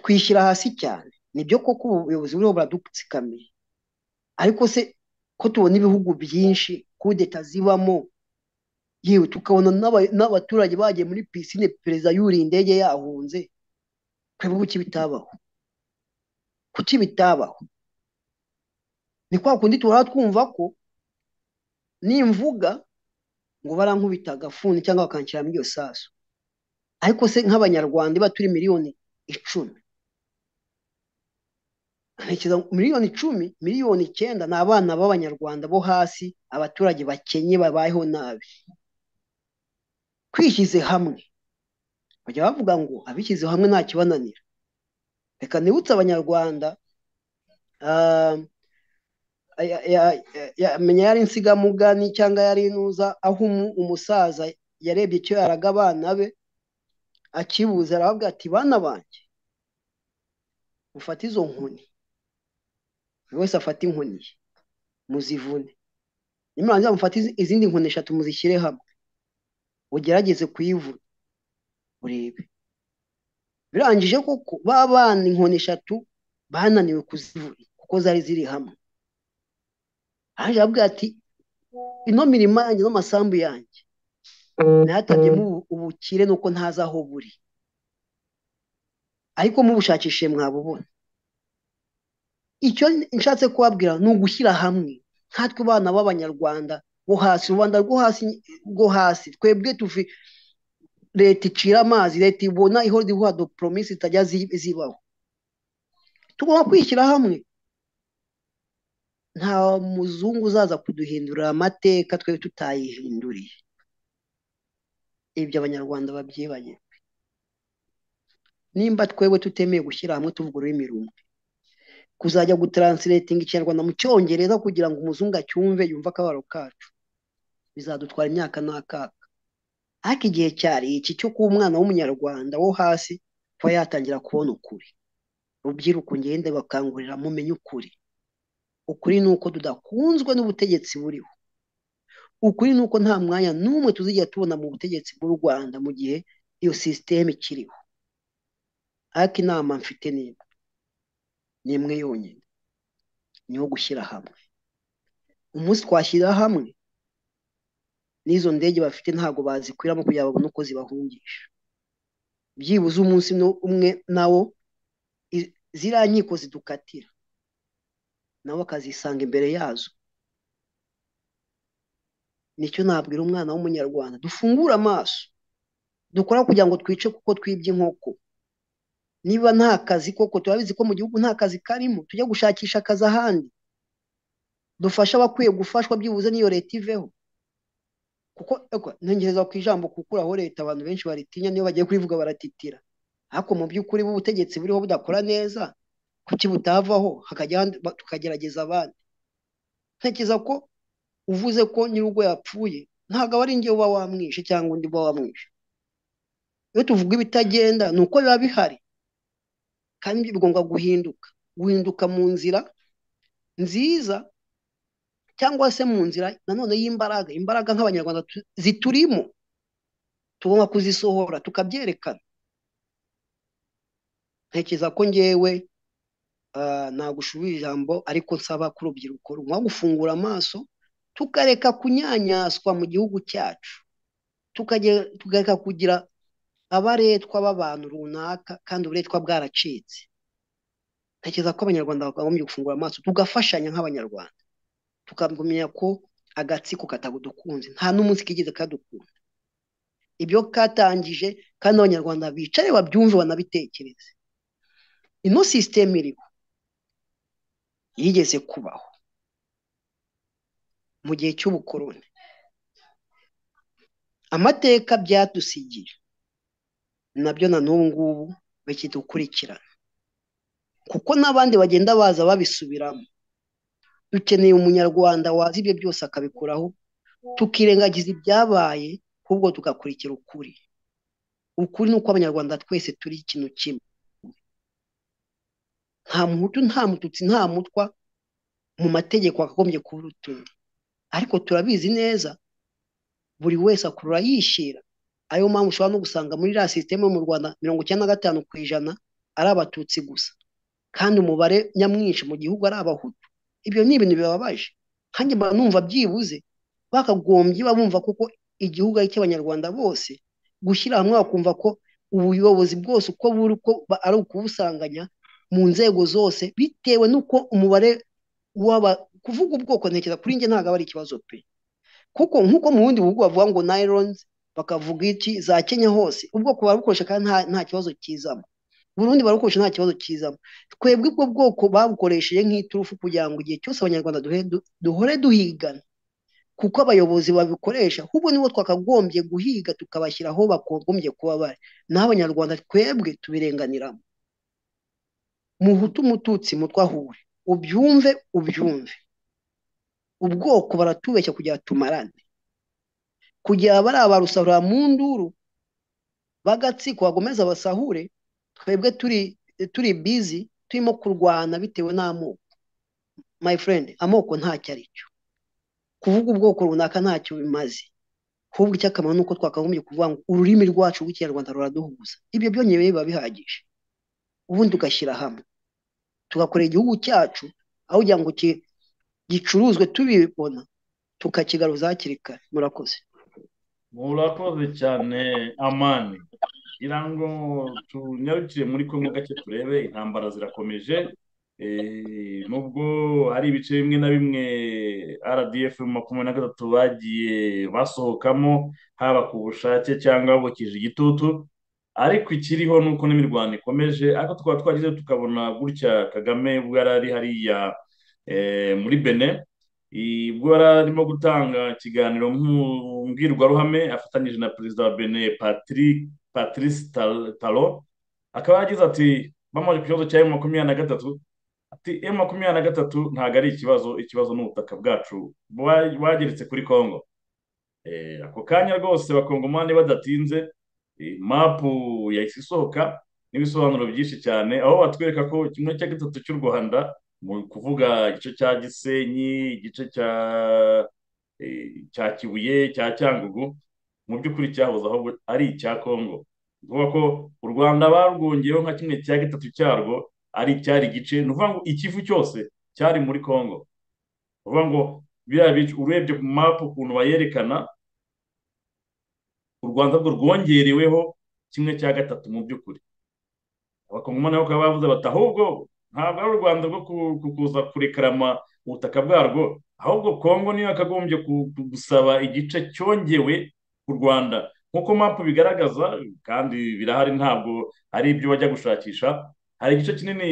twishyira hasi cyane nibyo koko ubuyobozi buriho buradutsikamiye ariko se ko tubona ibihugu byinshi kudeta zibamo yewe tukabona n'aba- n'abaturage bagiye muri pisine perezida yuriye indege yahunze twebwe kuki bitabaho kuki bitabaho ni kwa kundi duhora twumva ko nimvuga ngo barankubita agafuni cyangwa bakanshyiramo iryo sasu ariko se nk'abanyarwanda iba turi miliyoni icumi ntekereza ngo miliyoni icumi miliyoni icyenda ni abana b'abanyarwanda bo hasi abaturage bakenye babayeho nabi twishyize hamwe bajya bavuga ngo abishyize hamwe nta kibananira reka nibutse abanyarwanda ah, ya- ya- ya- menya yari insigamugani cyangwa yari inuza aho umu- umusaza yarebye icyo yaraga abana be akibuze aravuga ati bana banjye mufate izo nkoni buri wese afate inkoni ye muzivune nimurangiza mufate izi- izindi nkoni eshatu muzishyire hamwe ugerageze kuyivuna urebe birangije koko ba bana inkoni eshatu bananiwe kuzivuna kuko zari ziri hamwe aje avuga ati ino mirima yanjye n'amasambu yanjye nayatabyemo ubu- ubukire nuko ntazi aho buri ariko mubushakishe mwabubona icyo nshatse kubabwira ni ugushyira hamwe nkatwe bana b'abanyarwanda bo hasi rubanda rwo hasi rwo hasi twebwe tuvi leta icira amazi leta ibona ihora ihuha do promisi zitajya zi- zibaho tugomba kwishyira hamwe nta muzungu uzaza kuduhindurira amateka twebwe tutayihinduriye ibyo abanyarwanda babyibanye nimba twebwe tutemeye gushyira hamwe tuvuga ururimi rumwe kuzajya gutransiratinga ikinyarwanda mu cyongereza kugira ngo umuzungu acyumve yumve akabaro kacu bizadutwara imyaka n'akaga ariko igihe cyari iki cyo kuba umwana w'umunyarwanda wo hasi kuba yatangira kubona ukuri rubyiruko ngende bakangurira mumenye ukuri ukuri ni uko tudakunzwe n'ubutegetsi buriho ukuri ni uko nta mwanya n'umwe tuzigera tubona mu butegetsi bw'u rwanda mu gihe iyo sisiteme ikiriho ariko inama mfite ni imwe ni imwe yonyine ni iyo gushyira hamwe umunsi twashyira hamwe n'izo ndege bafite ntabwo bazikwiramo kugira babone uko zibahungisha byibuze umunsi no- umwe nawo i- ziriya nkiko zidukatira nawe akazisanga imbere yazo nicyo nabwira umwana w'umunyarwanda dufungure amaso dukora kugira ngo twice kuko twibye inkoko niba nta kazi koko turabizi ko mu gihugu nta kazi karimo tujya gushakisha akazi ahandi dufashe abakwiye gufashwa byibuze n'iyo leta iveho kuko eko, ntegereza ku ijambo kukuraho leta abantu benshi baritinya niyo bagiye kurivuga baratitira ariko mu by'ukuri butegetsi buriho budakora neza kuki butavaho hakajya ahandi ba- tukagerageza abandi ntekereza ko uvuze ko nyir'urugo yapfuye ntabwo aba ari njye uba wamwishe cyangwa undi uba wamwishe iyo tuvuga ibitagenda ni uko biba bihari kandi ibyo bigomba guhinduka guhinduka mu nzira nziza cyangwa se mu nzira nanone y'imbaraga imbaraga nk'abanyarwanda tu- ziturimo tugomba kuzisohora tukabyerekana ntekereza ko ngewe ah, nagushubije ijambo ariko nsaba ko urubyiruko rugomba gufungura amaso tukareka kunyanyaswa mu gihugu cyacu Tukage- tukareka kugira abaretwa b'abantu runaka kandi uburetwa bwaracitse ntekereza ko abanyarwanda bagombye gufungura amaso tugafashanya nk'abanyarwanda tukamenya ko agatsiko katadukunze nta n'umunsi kigeze kadukunda ibyo katangije kandi abanyarwanda bicaye babyumve banabitekereze ino sisiteme iriho yigeze kubaho mu gihe cy'ubukoroni amateka byadusigiye nabyo na n'ubu ngubu bikidukurikirana kuko n'abandi bagenda baza babisubiramo dukeneye umunyarwanda wazi ibyo byose akabikuraho tukirengagiza ibyabaye ahubwo tugakurikira ukuri ukuri ni uko abanyarwanda twese turi ikintu kimwe nta muhutu nta mututsi nta mutwa mu mategeko akagombye kuruta undi ariko turabizi neza buri wese akurura yishyira ariyo mpamvu ushobora no gusanga muri iriya sisiteme yo mu rwanda mirongo icyenda na gatanu ku ijana ari abatutsi gusa kandi umubare nyamwinshi mu gihugu ari abahutu ibyo ni ibintu bibabaje kandi mba numva byibuze bakagombye babumva kuko igihugu ari icy'abanyarwanda bose gushyira hamwe bakumva ko ubuyobozi bwose uko buri uko ba- ari ukubusanganya mu nzego zose bitewe n'uko umubare w'aba kuvuga ubwoko ntekereza kuri njye ntabwo aba ari ikibazo pe kuko nk'uko mu bundi bihugu bavuga ngo nylons bakavuga iki za Kenya hose ubwoko barabukoresha kandi nta, nta kibazo kizamo Burundi barabukoresha nta kibazo kizamo twebwe ubwo bwoko babukoresheje nk'iturufu kugira ngo igihe cyose abanyarwanda duhe, du, duhore duhigana kuko abayobozi babikoresha ahubwo nibo twakagombye guhiga tukabashyira aho bagombye kuba bari naho abanyarwanda twebwe tubirenganiramo muhutu mututsi mutwahure ubyumve ubyumve ubwoko baratubeshya kugira tumarane kugira bariya barusarura mu nduru b'agatsiko bagomeza basahure twebwe turi turi bizi turimo kurwana bitewe n'amoko my friend amoko ntacyo ari cyo kuvuga ubwoko runaka ntacyo bimaze ahubwo icy'akamaro ni uko twakagombye kuvuga ngo ururimi rwacu rw'ikinyarwanda ruraduhuza ibyo byonyine biba bihagije ubundi tugashyira hamwe tugakorera igihugu cyacu aho kugira ngo ki- gicuruzwe tubibona tukakigaruza hakiri kare murakoze murakoze cyane amani ngira ngo tunyarukire muri kumwe gake turebe intambara zirakomeje Eh, nubwo hari ibice bimwe na bimwe RDF makumyabiri na gatatu bagiye basohokamo haba ku bushake cyangwa bukije igitutu ariko ikiriho ni uko n'imirwano ikomeje ariko tukaba twagize tukabona gutya Kagame ubwo yari ari hariya eh, muri Benin ubwo yari arimo gutanga ikiganiro mpu- mbwirwaruhame afatanyije na perezida wa Benin Patrick Patrice Tal- Talon akaba yagize ati bamaze ku kibazo cya M makumyabiri na gatatu ati M makumyabiri na gatatu ntabwo ari ikibazo ikibazo ni ubutaka bwacu bwa- bwageretse kuri Congo Eh, ako kanya rwose abakongomani badatinze eh, mapu yahise isohoka n'ibisobanuro byinshi cyane aho batwereka ko kimwe cya gatatu cy'u rwanda mu kuvuga igice cya gisenyi igice cya eh, cya kibuye cya cyangugu mu by'ukuri cyahoze ahubwo ari icya kongo ni ukuvuga ko u rwanda barwongeyeho nka kimwe cya gatatu cyarwo ari cyari igice ni ukuvuga ngo ikivu cyose cyari muri kongo ni ukuvuga ngo biriya bice urebye ku mapu ukuntu bayerekana u rwanda rwo rwongereweho kimwe cya gatatu mu by'ukuri abakongomani bakaba bavuze bati ahubwo ntabwo ari u rwanda rwo ku- ku- kuza kurekarama ubutaka bwarwo ahubwo kongo niyo yakagombye ku- ku- gusaba igice cyongewe ku rwanda nk'uko mapu bigaragaza kandi birahari ntabwo ari ibyo bajya gushakisha hari igice kinini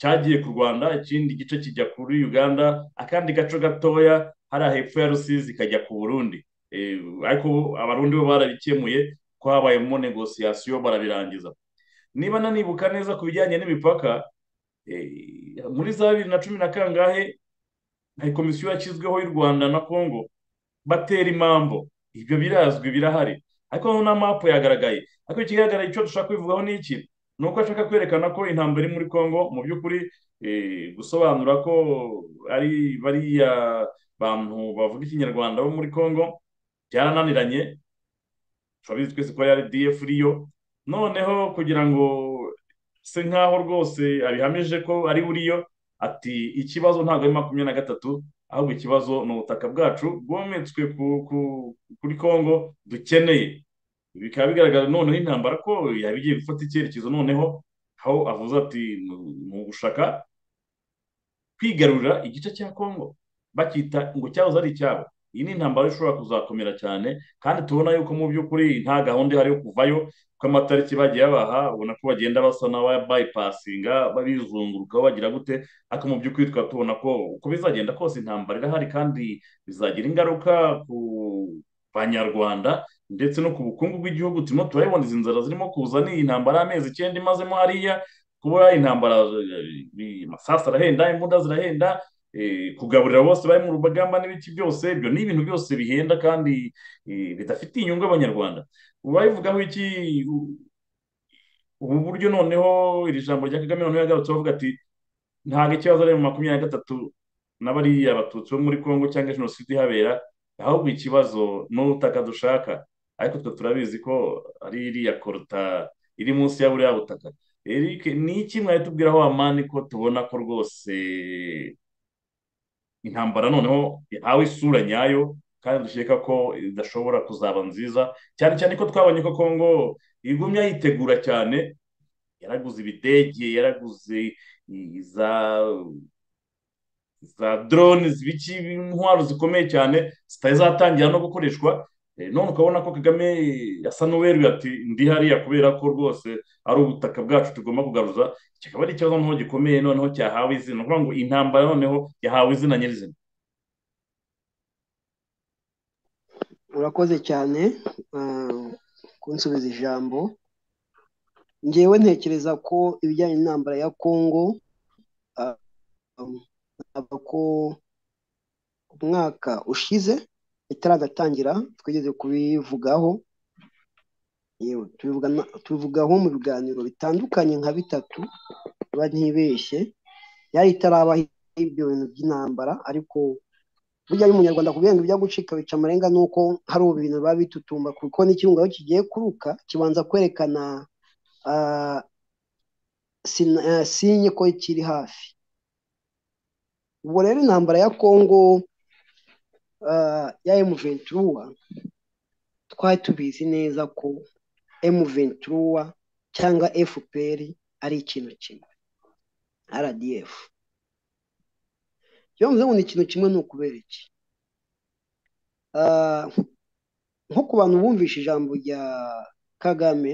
cyagiye ku rwanda ikindi gice kijya kuri uganda akandi gace gatoya hariya hepfo ya rusizi kajya ku burundi Eh, ariko abarundi bo barabikemuye ko habayemo negosiyasiyo barabirangiza niba nanibuka neza ku bijyanye n'imipaka eh, muri za bibiri na cumi na kangahe hari komisiyo yashyizweho y'u rwanda na kongo batera impambo ibyo birazwi birahari ariko na mapu yagaragaye ariko ikigaragara icyo dushaka kubivugaho ni iki ni uko ashaka kwerekana ko intambara iri muri kongo mu by'ukuri eh, gusobanura ko ari bariya bantu bavuga ikinyarwanda bo muri kongo byarananiranye turabizi twese ko yari df riyo noneho kugira ngo se nkaho rwose abihamije ko ari buriyo ati ikibazo ntabwo ari makumyabiri na gatatu ahubwo ikibazo ni ubutaka bwacu bwometswe ku- ku- kuri kongo dukeneye bikaba bigaragara noneho intambara ko yaba igiye gufata icyerekezo noneho aho avuze ati "Ni- ni ugushaka kwigarurira igice cya kongo bacyita ngo cyahoze ari icyabo iyi ni intambara ishobora kuzakomera cyane kandi tubona yuko mu by'ukuri nta gahunda ihari yo kuvayo kuko amatariki bagiye babaha ubona ko bagenda basa n'abayipasinga babizungurukaho bagira gute ariko mu by'ukuri tukaba tubona ko uko bizagenda kose intambara irahari kandi bizagira ingaruka ku banyarwanda ndetse no ku bukungu bw'igihugu turimo turabibona izi nzara zirimo kuza ni intambara y'amezi icyenda imazemo hariya kuba intambara eh, amasasu arahenda imbunda zirahenda eh, kugaburira bose bari mu rugamba n'ibiki byose ibyo ni ibintu byose bihenda kandi eh, bidafitiye inyungu abanyarwanda babivugaho iki u- ubu buryo noneho iri jambo rya kagame noneho yagarutse avuga ati ntabwo ikibazo ari mu makumyabiri na gatatu na bariya batutsi bo muri kongo cyangwa jenoside ihabera ahubwo ikibazo ni ubutaka dushaka ariko twe turabizi ko ari iriya koruta iri munsi ya buriya butaka Eric ni iki mwari tubwiraho amani ko tubona ko rwose intambara noneho ihawe isura nyayo kandi dukeka ko idashobora kuzaba nziza cyane cyane ko twabonye ko kongo igumya yitegura cyane yaraguze ibidege yaraguze i- za za drone zibiki intwaro zikomeye cyane zitari zatangira no gukoreshwa Eh, none ukabona ko kagame yasa n'uweruye ati ndi hariya kubera ko rwose ari ubutaka bwacu tugomba kugaruza kikaba ari ikibazo noneho gikomeye noneho cyahawe izina ni ukuvuga ngo intambara noneho yahawe izina nyirizina urakoze cyane ah, kunsubiza ijambo ngewe ntekereza ko ibijyanye n'intambara ya kongo ah, um, ntabwo ko umwaka ushize itaragatangira twigeze kubivugaho yewe tubivuga- tubivugaho mu biganiro bitandukanye nka bitatu niba ntibeshye yari itarabaho ibyo bintu by'intambara ariko burya ari umunyarwanda ku bihembo bijya gucika bica amarenga ni uko hari ubu bintu biba bitutumba kuko n'ikirunga aho kigiye kuruka kibanza kwerekana ah, sina- eh, sinye ko kiri hafi ubwo rero intambara ya kongo ah, ya emu venturuwa twari tubizi neza ko emu venturuwa cyangwa fpr ari ikintu kimwe rdf iyo mvuze ngo ni ikintu kimwe ni ukubera iki Ah, nko ku bantu bumvishe ijambo rya kagame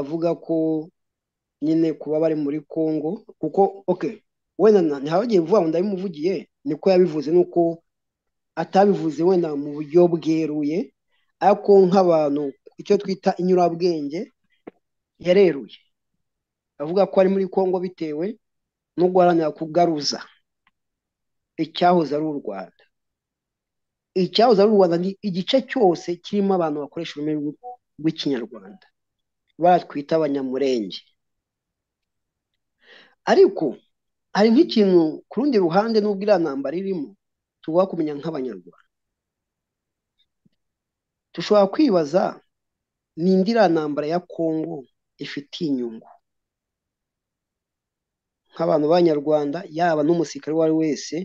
avuga ko nyine kuba bari muri Congo kuko ok wenda na- ntihagiye vuba ngo ndabimuvugiye niko yabivuze nuko atabivuze wenda mu buryo bweruye ariko nk'abantu icyo twita inyurabwenge yareruye avuga ko ari muri Congo bitewe no guharanira kugaruza icyahoze ari u Rwanda icyahoze ari u rwanda ni igice cyose kirimo abantu bakoresha ururimi rw'u- rw'ikinyarwanda batwita abanyamurenge ariko hari nk'ikintu ku rundi ruhande n'ubwo iriya ntambara irimo tuba kumenya nk'abanyarwanda dushobora kwibaza ni indi iriya ntambara ya kongo ifitiye inyungu nk'abantu b'abanyarwanda yaba n'umusirikare uwo ari we wese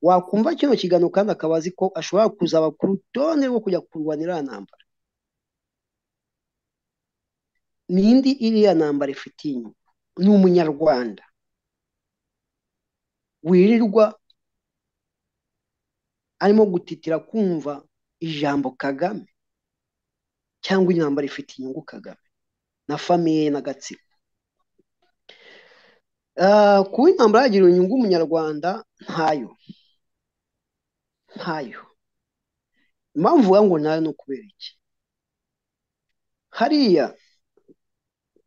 wakumva kino kiganiro kandi akaba azi ko ashobora kuzaba ku rutonde rwo kujya kurwanira iriya ntambara ni indi iriya ntambara ifitiye inyungu ni umunyarwanda wirirwa arimo gutitira kumva ijambo kagame cyangwa intambara ifite inyungu kagame na famiye n'agatsiko Ah, kuba intambara yagira inyungu umunyarwanda ntayo ntayo impamvu uvuga ngo ntayo ni ukubera iki hariya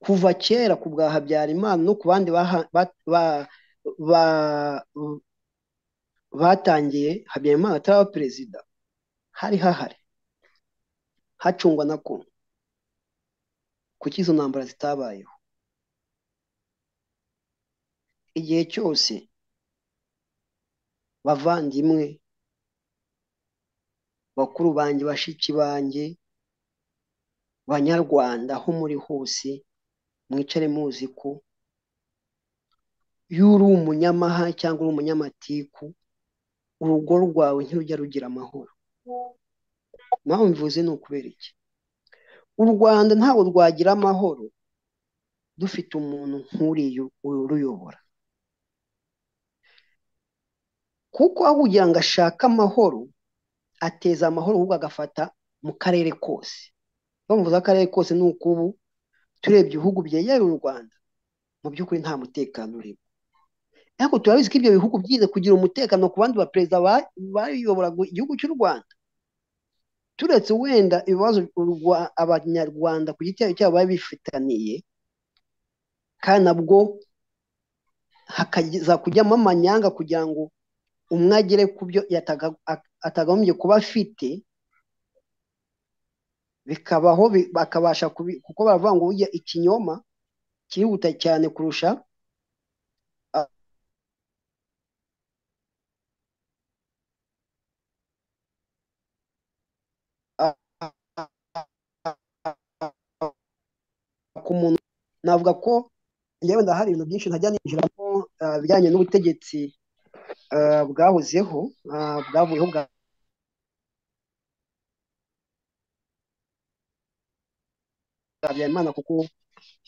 kuva kera ku bwa habyarimana no ku bandi baha- ba- ba- ba- batangiye habyarimana ataraba perezida hari hahari hacungwa na kongo kuki izo ntambara zitabayeho igihe cyose bavandimwe bakuru banjye bashiki banjye banyarwanda aho muri hose mwicare muzi ko iyo uri umunyamaha cyangwa uri umunyamatiku urugo rwawe ntirujya rugira amahoro mpamvu mbivuze ni ukubera iki u rwanda ntabwo rwagira amahoro dufite umuntu nk'uriya uruyobora kuko aho kugira ngo ashake amahoro ateza amahoro ahubwo agafata mu karere kose iyo mvuze akarere kose ni uko ubu turebye ibihugu byegereye u rwanda mu by'ukuri nta mutekano urimo ariko turabizi ko ibyo bihugu byize kugira umutekano ku bandi baperezida ba- bayoboraga igihugu cy'u rwanda turetse wenda ibibazo u Rwa- abanyarwanda ku giti cyabo bari bifitaniye kandi nabwo hakaza kujyamo amanyanga kugira ngo umwe agere ku byo yataga- at- atagombye kuba afite bikabaho bi- bakabasha kubi- kuko baravuga ngo burya ikinyoma kirihuta cyane kurusha ku muntu navuga ko yewe ndahari ibintu byinshi ntajya ninjiramo ah, ibijyanye n'ubutegetsi ah, bwahozeho ah, bwavuyeho bwa bwa Habyarimana kuko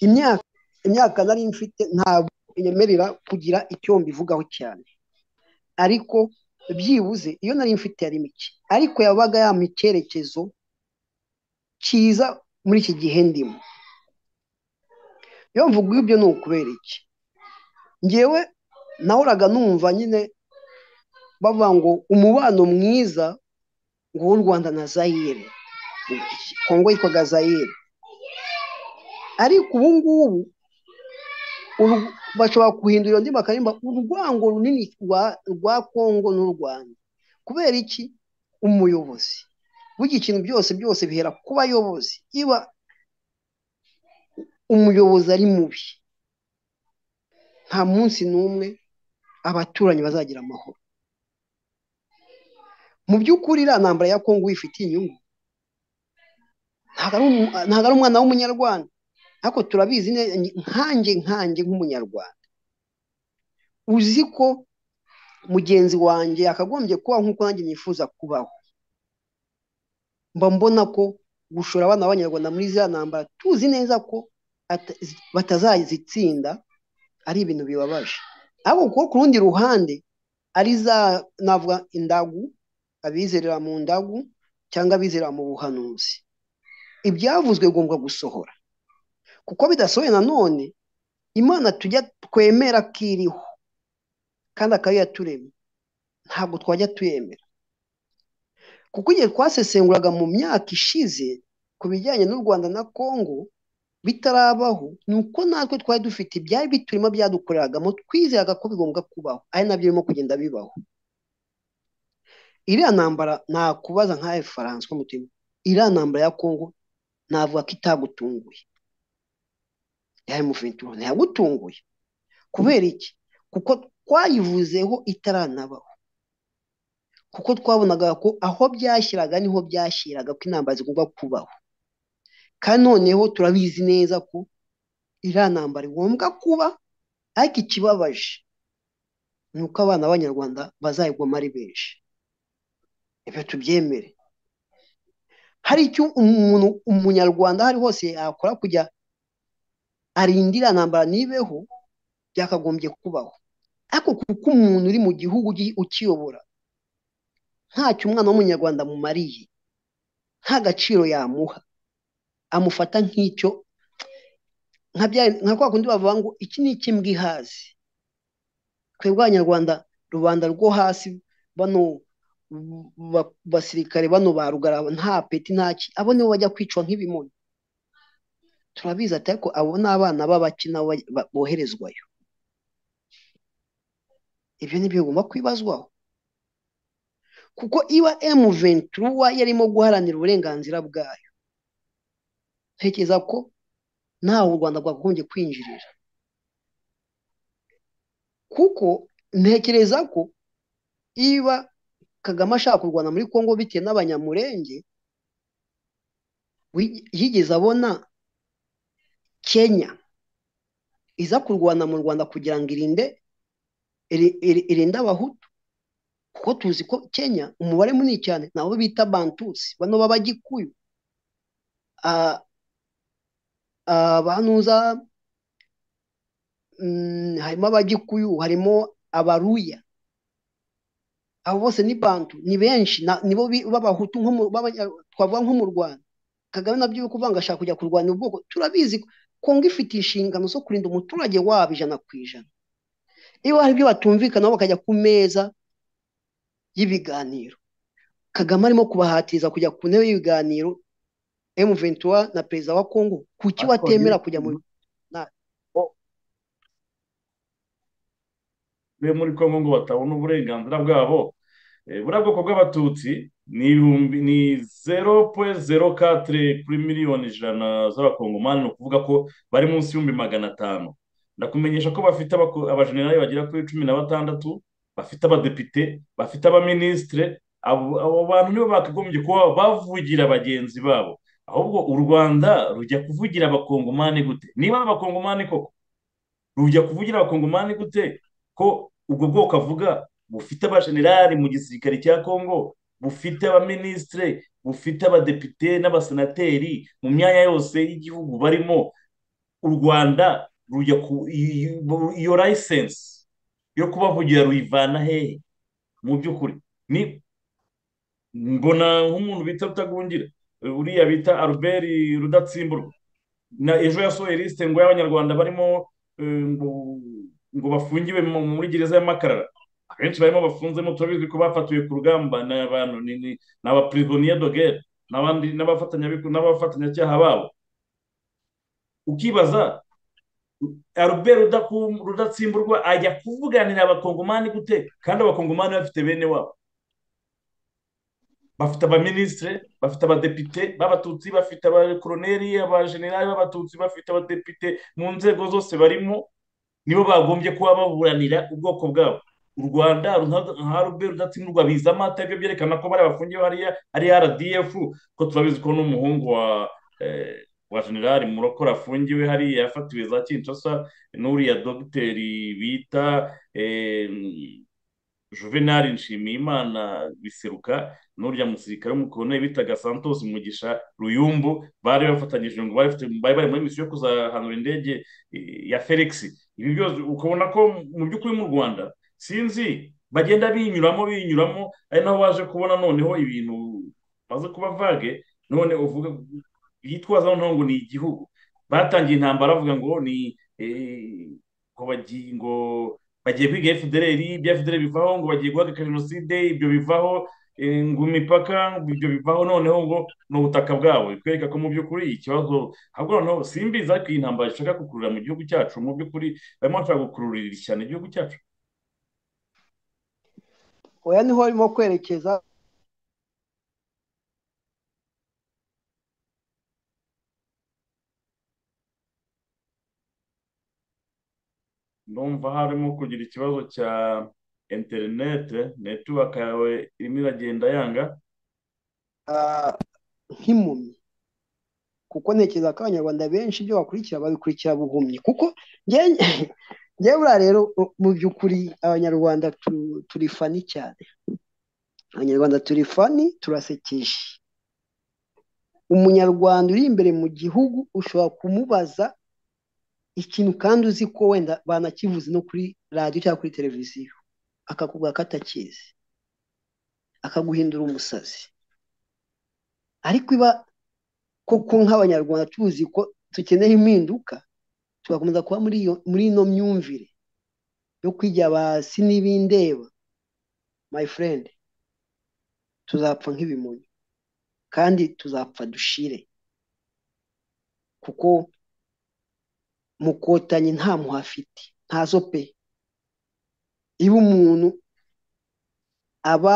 imyaka imyaka nari mfite ntabwo inyemerera kugira icyo mbivugaho cyane ariko byibuze iyo nari mfite yari mike ariko yabaga yampa icyerekezo cyiza muri iki gihe ndimo iyo mvuga ibyo ni ukubera iki ngewe nahoraga numva nyine bavuga ngo umubano mwiza ngo w'u Rwanda na Zaire Kongo yitwaga Zaire ariko ubu ngubu uru- bashobora guhindura iyo ndimi bakaririmba urwango runini rwa rwa Kongo n'u Rwanda kubera iki umuyobozi burya ikintu byose byose bihera ku bayobozi iba umuyobozi ari mubi nta munsi n'umwe abaturanyi bazagira amahoro mu by'ukuri iriya ntambara ya kongo uyifitiye inyungu ntabwo ari umu- ntabwo ari umwana w'umunyarwanda ariko turabizi neza nkanjye nkanjye nk'umunyarwanda uzi ko mugenzi wanjye yakagombye kubaho nk'uko nanjye nifuza kubaho mba mbona ko gushora abana b'abanyarwanda muri ziriya ntambara tuzi neza ko ata- batazazitsinda ari ibintu bibabaje ariko kuko ku rundi ruhande ari za navuga indagu abizerera mu ndagu cyangwa abizerera mu buhanuzi ibyavuzwe bigomba gusohora kuko bidasohoye nanone imana tujya twemera ko iriho kandi akaba yaturemye ntabwo twajya tuyemera kuko igihe twasesenguraga mu myaka ishize ku bijyanye n'u rwanda na kongo bitarabaho ni uko natwe twari dufite ibyari biturimo byadukoreragamo twizeraga ko bigombwa kubaho ari nabyo birimo kugenda bibaho iriya ntambara nakubaza nka François mutima iriya ntambara ya Kongo navuga ko itagutunguye yawe muventura ntiyagutunguye kubera iki kuko twayivuzeho itaranabaho kuko twabonaga ko aho byashyiraga niho byashyiraga ko intambara zigomba kubaho kandi noneho turabizi neza ko iriya ntambara igomba kuba ariko ikibabaje ni uko abana b'abanyarwanda bazayigwamo ari benshi ibyo tubyemere hari icyo umuntu umunyarwanda aho ari hose yakora kujya arindira ntambara nibeho byakagombye kubaho ariko kuko umuntu uri mu gihugu ukiyobora ntacyo umwana w'umunyarwanda amumariye nta gaciro yamuha amufata nk'icyo nka kwa kundi bavuga ngo iki ni ikimbwa ihazi twebwe abanyarwanda rubanda rwo hasi bano basirikare bano ba rugara nta peti ntaki abo nibo bajya kwicwa nk'ibimoni turabizi ati ariko abo ni abana b'abakina boherezwayo ibyo ni byo bigomba kwibazwaho kuko iba emu ventura yarimo guharanira uburenganzira bwayo ntekereza ko ntawe u rwanda rwakagombye kwinjirira kuko ntekereza ko iba kagame ashaka kurwana muri congo bitewe n'abanyamurenge yigeze abona kenya iza kurwana mu rwanda kugira ngo irinde irinde abahutu kuko tuzi ko kenya umubare munini cyane nabo bita bantusi bano b'abagikuyu abantuza harimo abagikuyu harimo abaruya abo bose ni bantu ni benshi nibo b'abahutu twavuga nko mu rwanda kagame nabyo uri kuvuga ngo ashaka kujya kurwanya ubwoko turabizi kongo ifite inshingano zo kurinda umuturage wabo ijana ku ijana iyo hari ibyo batumvikanaho bakajya ku meza y'ibiganiro kagame arimo kubahatiriza kujya ku ntebe y'ibiganiro emuventura na perezida wa kongo kuki watemera kujya mu muri kongo ngo batabona uburenganzira bwabo buriya bwoko bw'abatutsi ni ibihumbi ni zero poye zero katire kuri miliyoni ijana z'abakongomani ni ukuvuga ko bari munsi y'ibihumbi magana atanu ndakumenyesha ko bafite abajenerali bagera kuri cumi na batandatu bafite abadepite bafite abaminisitire abo bantu nibo bakagombye kuba bavugira bagenzi babo ahubwo u rwanda rujya kuvugira abakongomani gute niba ari abakongomani koko rujya kuvugira abakongomani gute ko ubwo bwoko avuga bufite abajenerali mu gisirikare cya kongo bufite abaminisitire bufite abadepite n'abasenateri mu myanya yose y'igihugu barimo u rwanda rujya ku iyo layisensi yo kubavugira ruyivana hehe mu by'ukuri ni mbona nk'umuntu bita rutagungira uriya bita albert rudatsimburwa na ejo yasohoye lisite ngo y'abanyarwanda barimo ngo bafungiwe muri gereza y'amakarara abenshi barimo bafunzemo turabizi ko bafatiwe ku rugamba ni abantu ni abapirizoniye dogere n'abandi n'abafatanyacyaha babo ukibaza albert rudatsimburwa ajya kuvuganira abakongomani gute kandi abakongomani bafite bene wabo bafite abaminisitire bafite abadepite b'abatutsi bafite abakoroneri abajenerali b'abatutsi bafite abadepite mu nzego zose barimo nibo bagombye kuba baburanira ubwoko bwabo u rwanda nka rube rudatsimburwa biza amata ibyo byerekana ko bari bafungiye hariya ari rdf ko turabizi ko n'umuhungu wa wa generali murokora afungiwe hariya yafatiwe za kinshasa n'uriya dogiteri bita juvenali nshimiyimana biseruka n'uriya musirikare w'umukorone bitaga santos mugisha ruyumbu bari bafatanyije ngo bari bari muri misiyo yo kuzahanura indege ya felix ibi byose ukabona ko mu by'ukuri mu rwanda sinzi bagenda binyuramo binyuramo ari naho waje kubona noneho ibintu baze kuba vage none uvuga yitwaza noneho ngo ni igihugu batangiye intambara bavuga ngo ni ngo bagiye ngo bagiye kwiga fdr ibya fdr bivaho ngo bagiye guhagarika jenoside ibyo bivaho ngo imipaka ibyo bivaho noneho ngo ni ubutaka bwabo bitwereka ko mu by'ukuri ikibazo ahubwo noneho simbizi ariko iyi ntambara ishaka gukururira mu gihugu cyacu mu by'ukuri barimo bashaka gukururira cyane igihugu cyacu oya niho arimo kwerekeza urumva harimo kugira ikibazo cya interinete netiwaka yawe irimo iragenda yanga ah, nk'impumyi kuko ntekereza ko abanyarwanda benshi ibyo bakurikira babikurikira buhumyi kuko njye- njyewe buriya rero mu by'ukuri abanyarwanda tu- turi fani cyane abanyarwanda turi fani turasekeje umunyarwanda uri imbere mu gihugu ushobora kumubaza ikintu kandi uzi ko wenda banakivuze no kuri radiyo cyangwa kuri televiziyo akakubwira ko atakizi akaguhindura umusazi ariko iba koko nk'abanyarwanda tuzi ko dukeneye impinduka tugakomeza kuba muri iyo muri ino myumvire yo kwijya hasi n'ibindeba my friend tuzapfa nk'ibimonyo kandi tuzapfa dushire kuko mukotanyi nta muhafite ntazo pe iba umuntu aba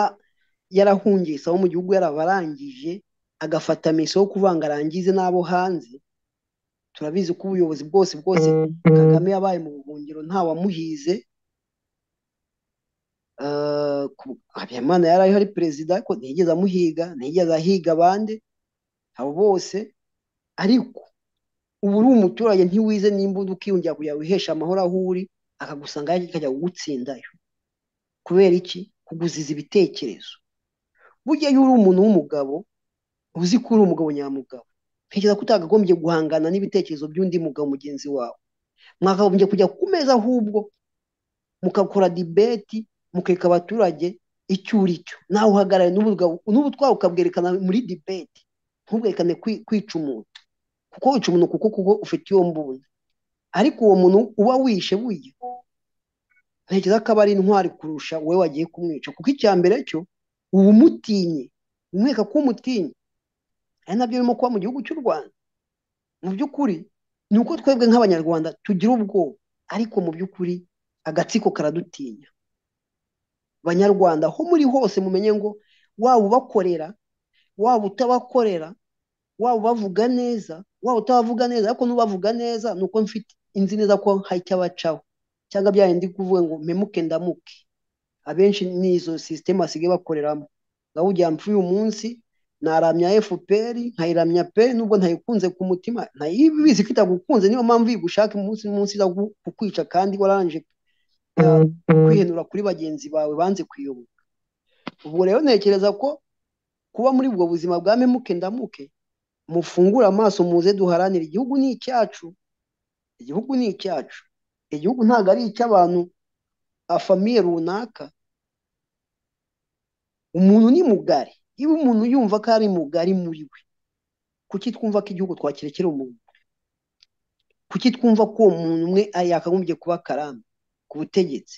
yarahungise abo mu gihugu yarabarangije agafata miso yo kuvanga arangize n'abo hanze turabizi ko ubuyobozi bwose bwose kagame yabaye mu buhungiro nta wamuhize Eh, ku- habimana yari ariho ari perezida ariko ntiyigeze amuhiga ntiyigeze ahiga abandi abo bose ariko ubu uri umuturage ntiwize n'imbunda ukiyongera kugira wiheshe amahoro aho uri akagusanga akajya kugutsindayo kubera iki kuguziza ibitekerezo burya iyo uri umuntu w'umugabo uzi ko uri umugabo nyamugabo ntekereza ko utakagombye guhangana n'ibitekerezo by'undi mugabo mugenzi wawe mwakagombye kujya ku meza ahubwo mugakora dibeti mukereka abaturage icyo uri cyo nawe uhagarare n'ubutwari ukabwerekana muri dibeti ntubwerekane kwi- kwica umuntu kuko wica umuntu kuko kuko ufite iyo mbunda ariko uwo muntu uba wishe burya ntekereza ko aba ari intwari kurusha wowe wagiye kumwica kuko icya mbere cyo uba umutinye umwereka ko umutinye ari nabyo birimo kuba mu gihugu cy'u Rwanda mu by'ukuri ni uko twebwe nk'abanyarwanda tugira ubwoba ariko mu by'ukuri agatsiko karadutinya banyarwanda aho muri hose mumenye ngo waba ubakorera waba utabakorera waba ubavuga neza waba utabavuga neza ariko n'ubavuga neza ni uko mfite inzi neza ko hari icyo abacaho cyangwa bya bindi kuvuga ngo mpemuke ndamuke abenshi ni izo sisiteme basigaye bakoreramo nawe ujya mfu uyu munsi naramya FPR nkayiramya pe nubwo ntayikunze ku mutima ntayibizi ko itagukunze niyo mpamvu yigushaka umunsi n'umunsi iza gu- kukwica kandi warangije uh, kwihenura kuri bagenzi bawe banze kuyoboka ubwo rero ntekereza ko kuba muri ubwo buzima bwa memuke ndamuke mufungure amaso muze duharanire igihugu ni icyacu igihugu ni icyacu igihugu ntabwo ari icy'abantu afamiye runaka umuntu ni mugari niba umuntu yumva ko ari mugari muri we kuki twumva ko igihugu twakirekera umuntu kuki twumva ko uwo muntu umwe ari- yakagombye kuba karame ku butegetsi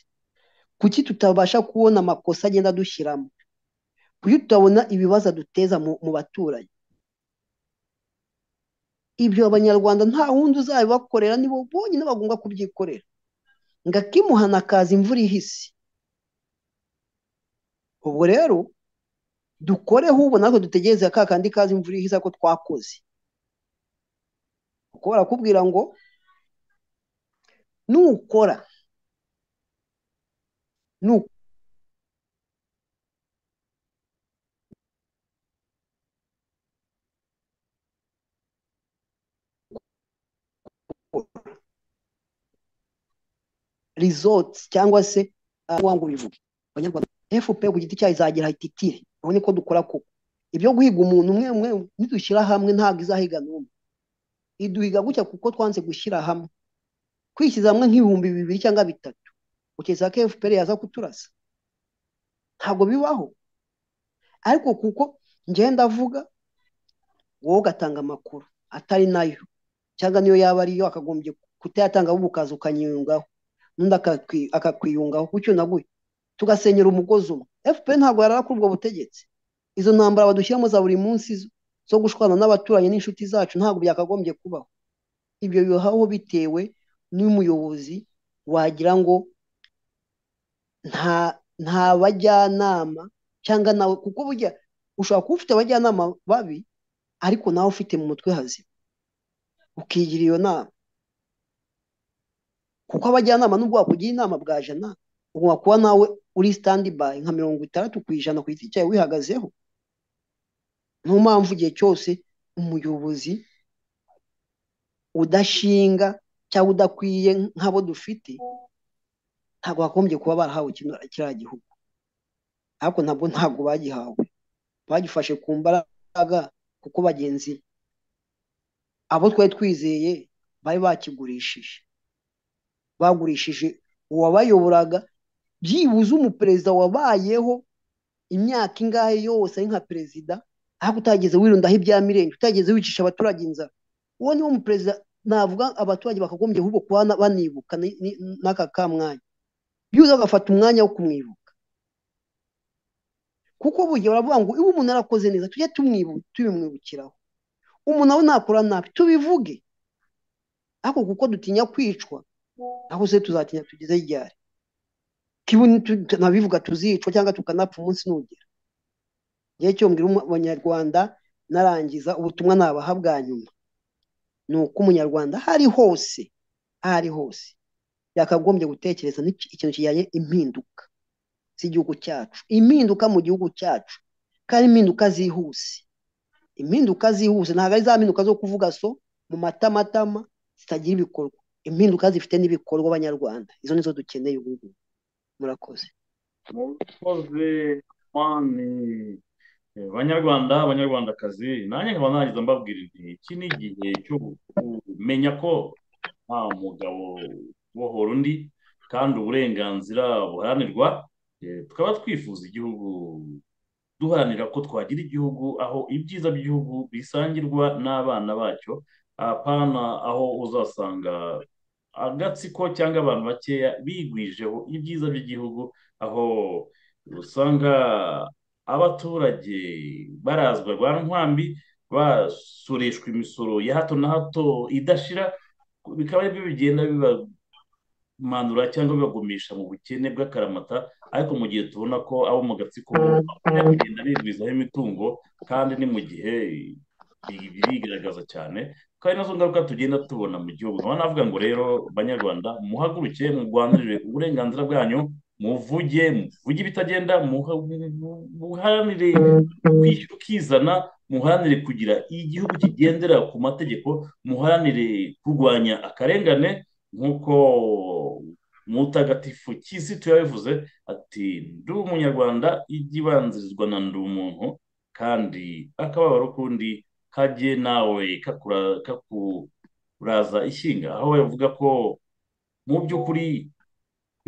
kuki tutabasha kubona amakosa agenda adushyiramo kuki tutabona ibibazo aduteza mu, mu baturanyi ibyo abanyarwanda nta wundi uzabibakorera nibo bonyine bagomba kubyikorera ngo akimuhana akaza imvura ihise ubwo rero dukoreho ubu natwe dutegereze ka kandi kaza imvura ihise ko twakoze kuko barakubwira ngo nukora nu- results cyangwa se ah, wangu bivuge abanyarwanda FPR ku giti cyayo izagera ititire urabona ko dukora kuko ibyo guhiga umuntu umwe umwe nidushyira hamwe ntabwo izahiga n'umwe iduhiga gutya kuko twanze gushyira hamwe kwishyiza hamwe nk'ibihumbi bibiri cyangwa bitatu utekereza ko FPR yaza kuturasa ntabwo bibaho ariko kuko njyewe ndavuga wowe ugatanga amakuru atari nayo cyangwa niyo yaba ariyo akagombye kutayatanga ahubwo ukaza ukanyiyungaho n'undi akakwi- akakwiyungaho kucyo naguye tugasenyera umugozi umwe FPR ntabwo yarara kuri ubwo butegetsi izo ntambara badushyiramo za buri munsi zo- zo gushwana n'abaturanyi n'inshuti zacu ntabwo byakagombye kubaho ibyo bibaho bitewe n'umuyobozi wagira ngo nta nta bajyanama cyangwa nawe kuko burya ushobora kuba ufite abajyanama babi ariko nawe ufite mu mutwe hazima ukigira iyo nama kuko abajyanama nubwo wakugira inama bwa jana ugomba kuba nawe uri standby nka mirongo itandatu ku ijana ku giti cyawe wihagazeho niyo mpamvu igihe cyose umuyobozi udashinga cyangwa udakwiye nk'abo dufite ntabwo bagombye kuba barahawe kino kiriya gihugu ariko ntabwo ntabwo bagihawe bagifashe ku mbaraga kuko bagenzi abo twari twizeye bari bakigurishije bagurishije uwabayoboraga byibuze umuperezida wabayeho imyaka ingahe yose ari nka perezida ariko utageze wirundaho ibya mirenge utageze wicisha abaturage inzara uwo niwo muperezida navuga abaturage bakagombye ahubwo kuba banibuka ni- ni- n'aka ka mwanya byuze bagafata umwanya wo kumwibuka kuko burya baravuga ngo iyo umuntu yarakoze neza tujye tumwibu- tubimwibukiraho umuntu nawe nakora nabi tubivuge ariko kuko dutinya kwicwa aho se tuzatinya tugeze ryari kibu nitu- nabivuga tuzicwa cyangwa tukanapfa umunsi nugera ngewe cyo mbwira umu- abanyarwanda narangiza ubutumwa nabaha bwa nyuma ni uko umunyarwanda aho ari hose aho ari hose yakagombye gutekereza n'iki- ikintu kijyanye impinduka z'igihugu cyacu impinduka mu gihugu cyacu kandi impinduka zihuse impinduka zihuse ntabwo ari za mpinduka zo kuvuga so mu matamatama zitagira ibikorwa impinduka zifite n'ibikorwa abanyarwanda izo nizo dukeneye ubu ngubu murakoze murakoze mani Eh, banyarwanda banyarwandakazi nanjye nkaba narangiza mbabwira nti iki ni igihe cyo kumenya ko nta mugabo ubohora undi kandi uburenganzira buharanirwa Eh, tukaba twifuza igihugu duharanira ko twagira igihugu aho ibyiza by'igihugu bisangirwa n'abana bacyo apana aho uzasanga agatsiko cyangwa abantu bakeya bigwijeho ibyiza by'igihugu aho usanga abaturage barazwa rwa nkwambi basoreshwa imisoro ya hato na hato idashira bikaba aribyo bigenda bibamanura cyangwa bibagumisha mu bukene bw'akaramata ariko mu gihe tubona ko abo mu gatsiko bajya kugenda bigwizaho imitungo kandi ni mu gihe birigaragaza cyane ko ari nazo ngaruka tugenda tubona mu gihugu nkaba navuga ngo rero banyarwanda muhaguruke murwanirire uburenganzira bwanyu muvuge muvuge ibitagenda muha- mu- muharanire kwishyura ukizana muharanire kugira igihugu kigendera ku mategeko muharanire kurwanya akarengane nk'uko mutagatifu kizito yabivuze ati ndi umunyarwanda igibanzirizwa na ndi umuntu kandi akababaro k'undi kajye nawe kakura- kakuraza ishinga aho bavuga ko mu by'ukuri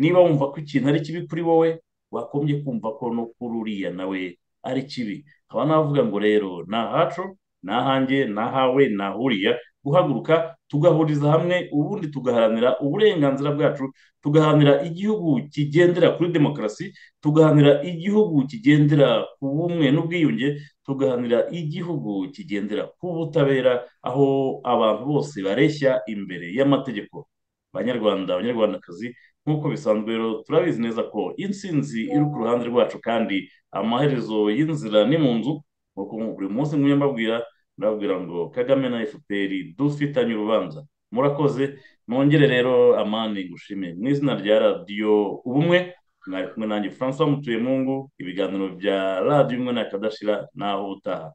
niba wumva ko ikintu ari kibi kuri wowe wakombye kumva ko no kuri uriya nawe ari kibi nkaba navuga ngo rero ni ahacu ni ahanjye ni ahawe ni ahuriya guhaguruka tugahuriza hamwe ubundi tugaharanira uburenganzira bwacu tugaharanira igihugu kigendera kuri demokarasi tugaharanira igihugu kigendera ku bumwe n'ubwiyunge tugaharanira igihugu kigendera ku butabera aho abantu bose bareshya imbere y'amategeko banyarwanda abanyarwandakazi nk'uko bisanzwe rero turabizi neza ko intsinzi iri ku ruhande rwacu kandi amaherezo y'inzira ni mu nzu nk'uko buri munsi ngumye mbabwira ndababwira ngo kagame na fpr dufitanye urubanza murakoze nongere rero amani ngushime mu izina rya radiyo ubumwe mwari kumwe nanjye francois mutuyemungu ibiganiro bya radiyo umwe na kadashira naho utaha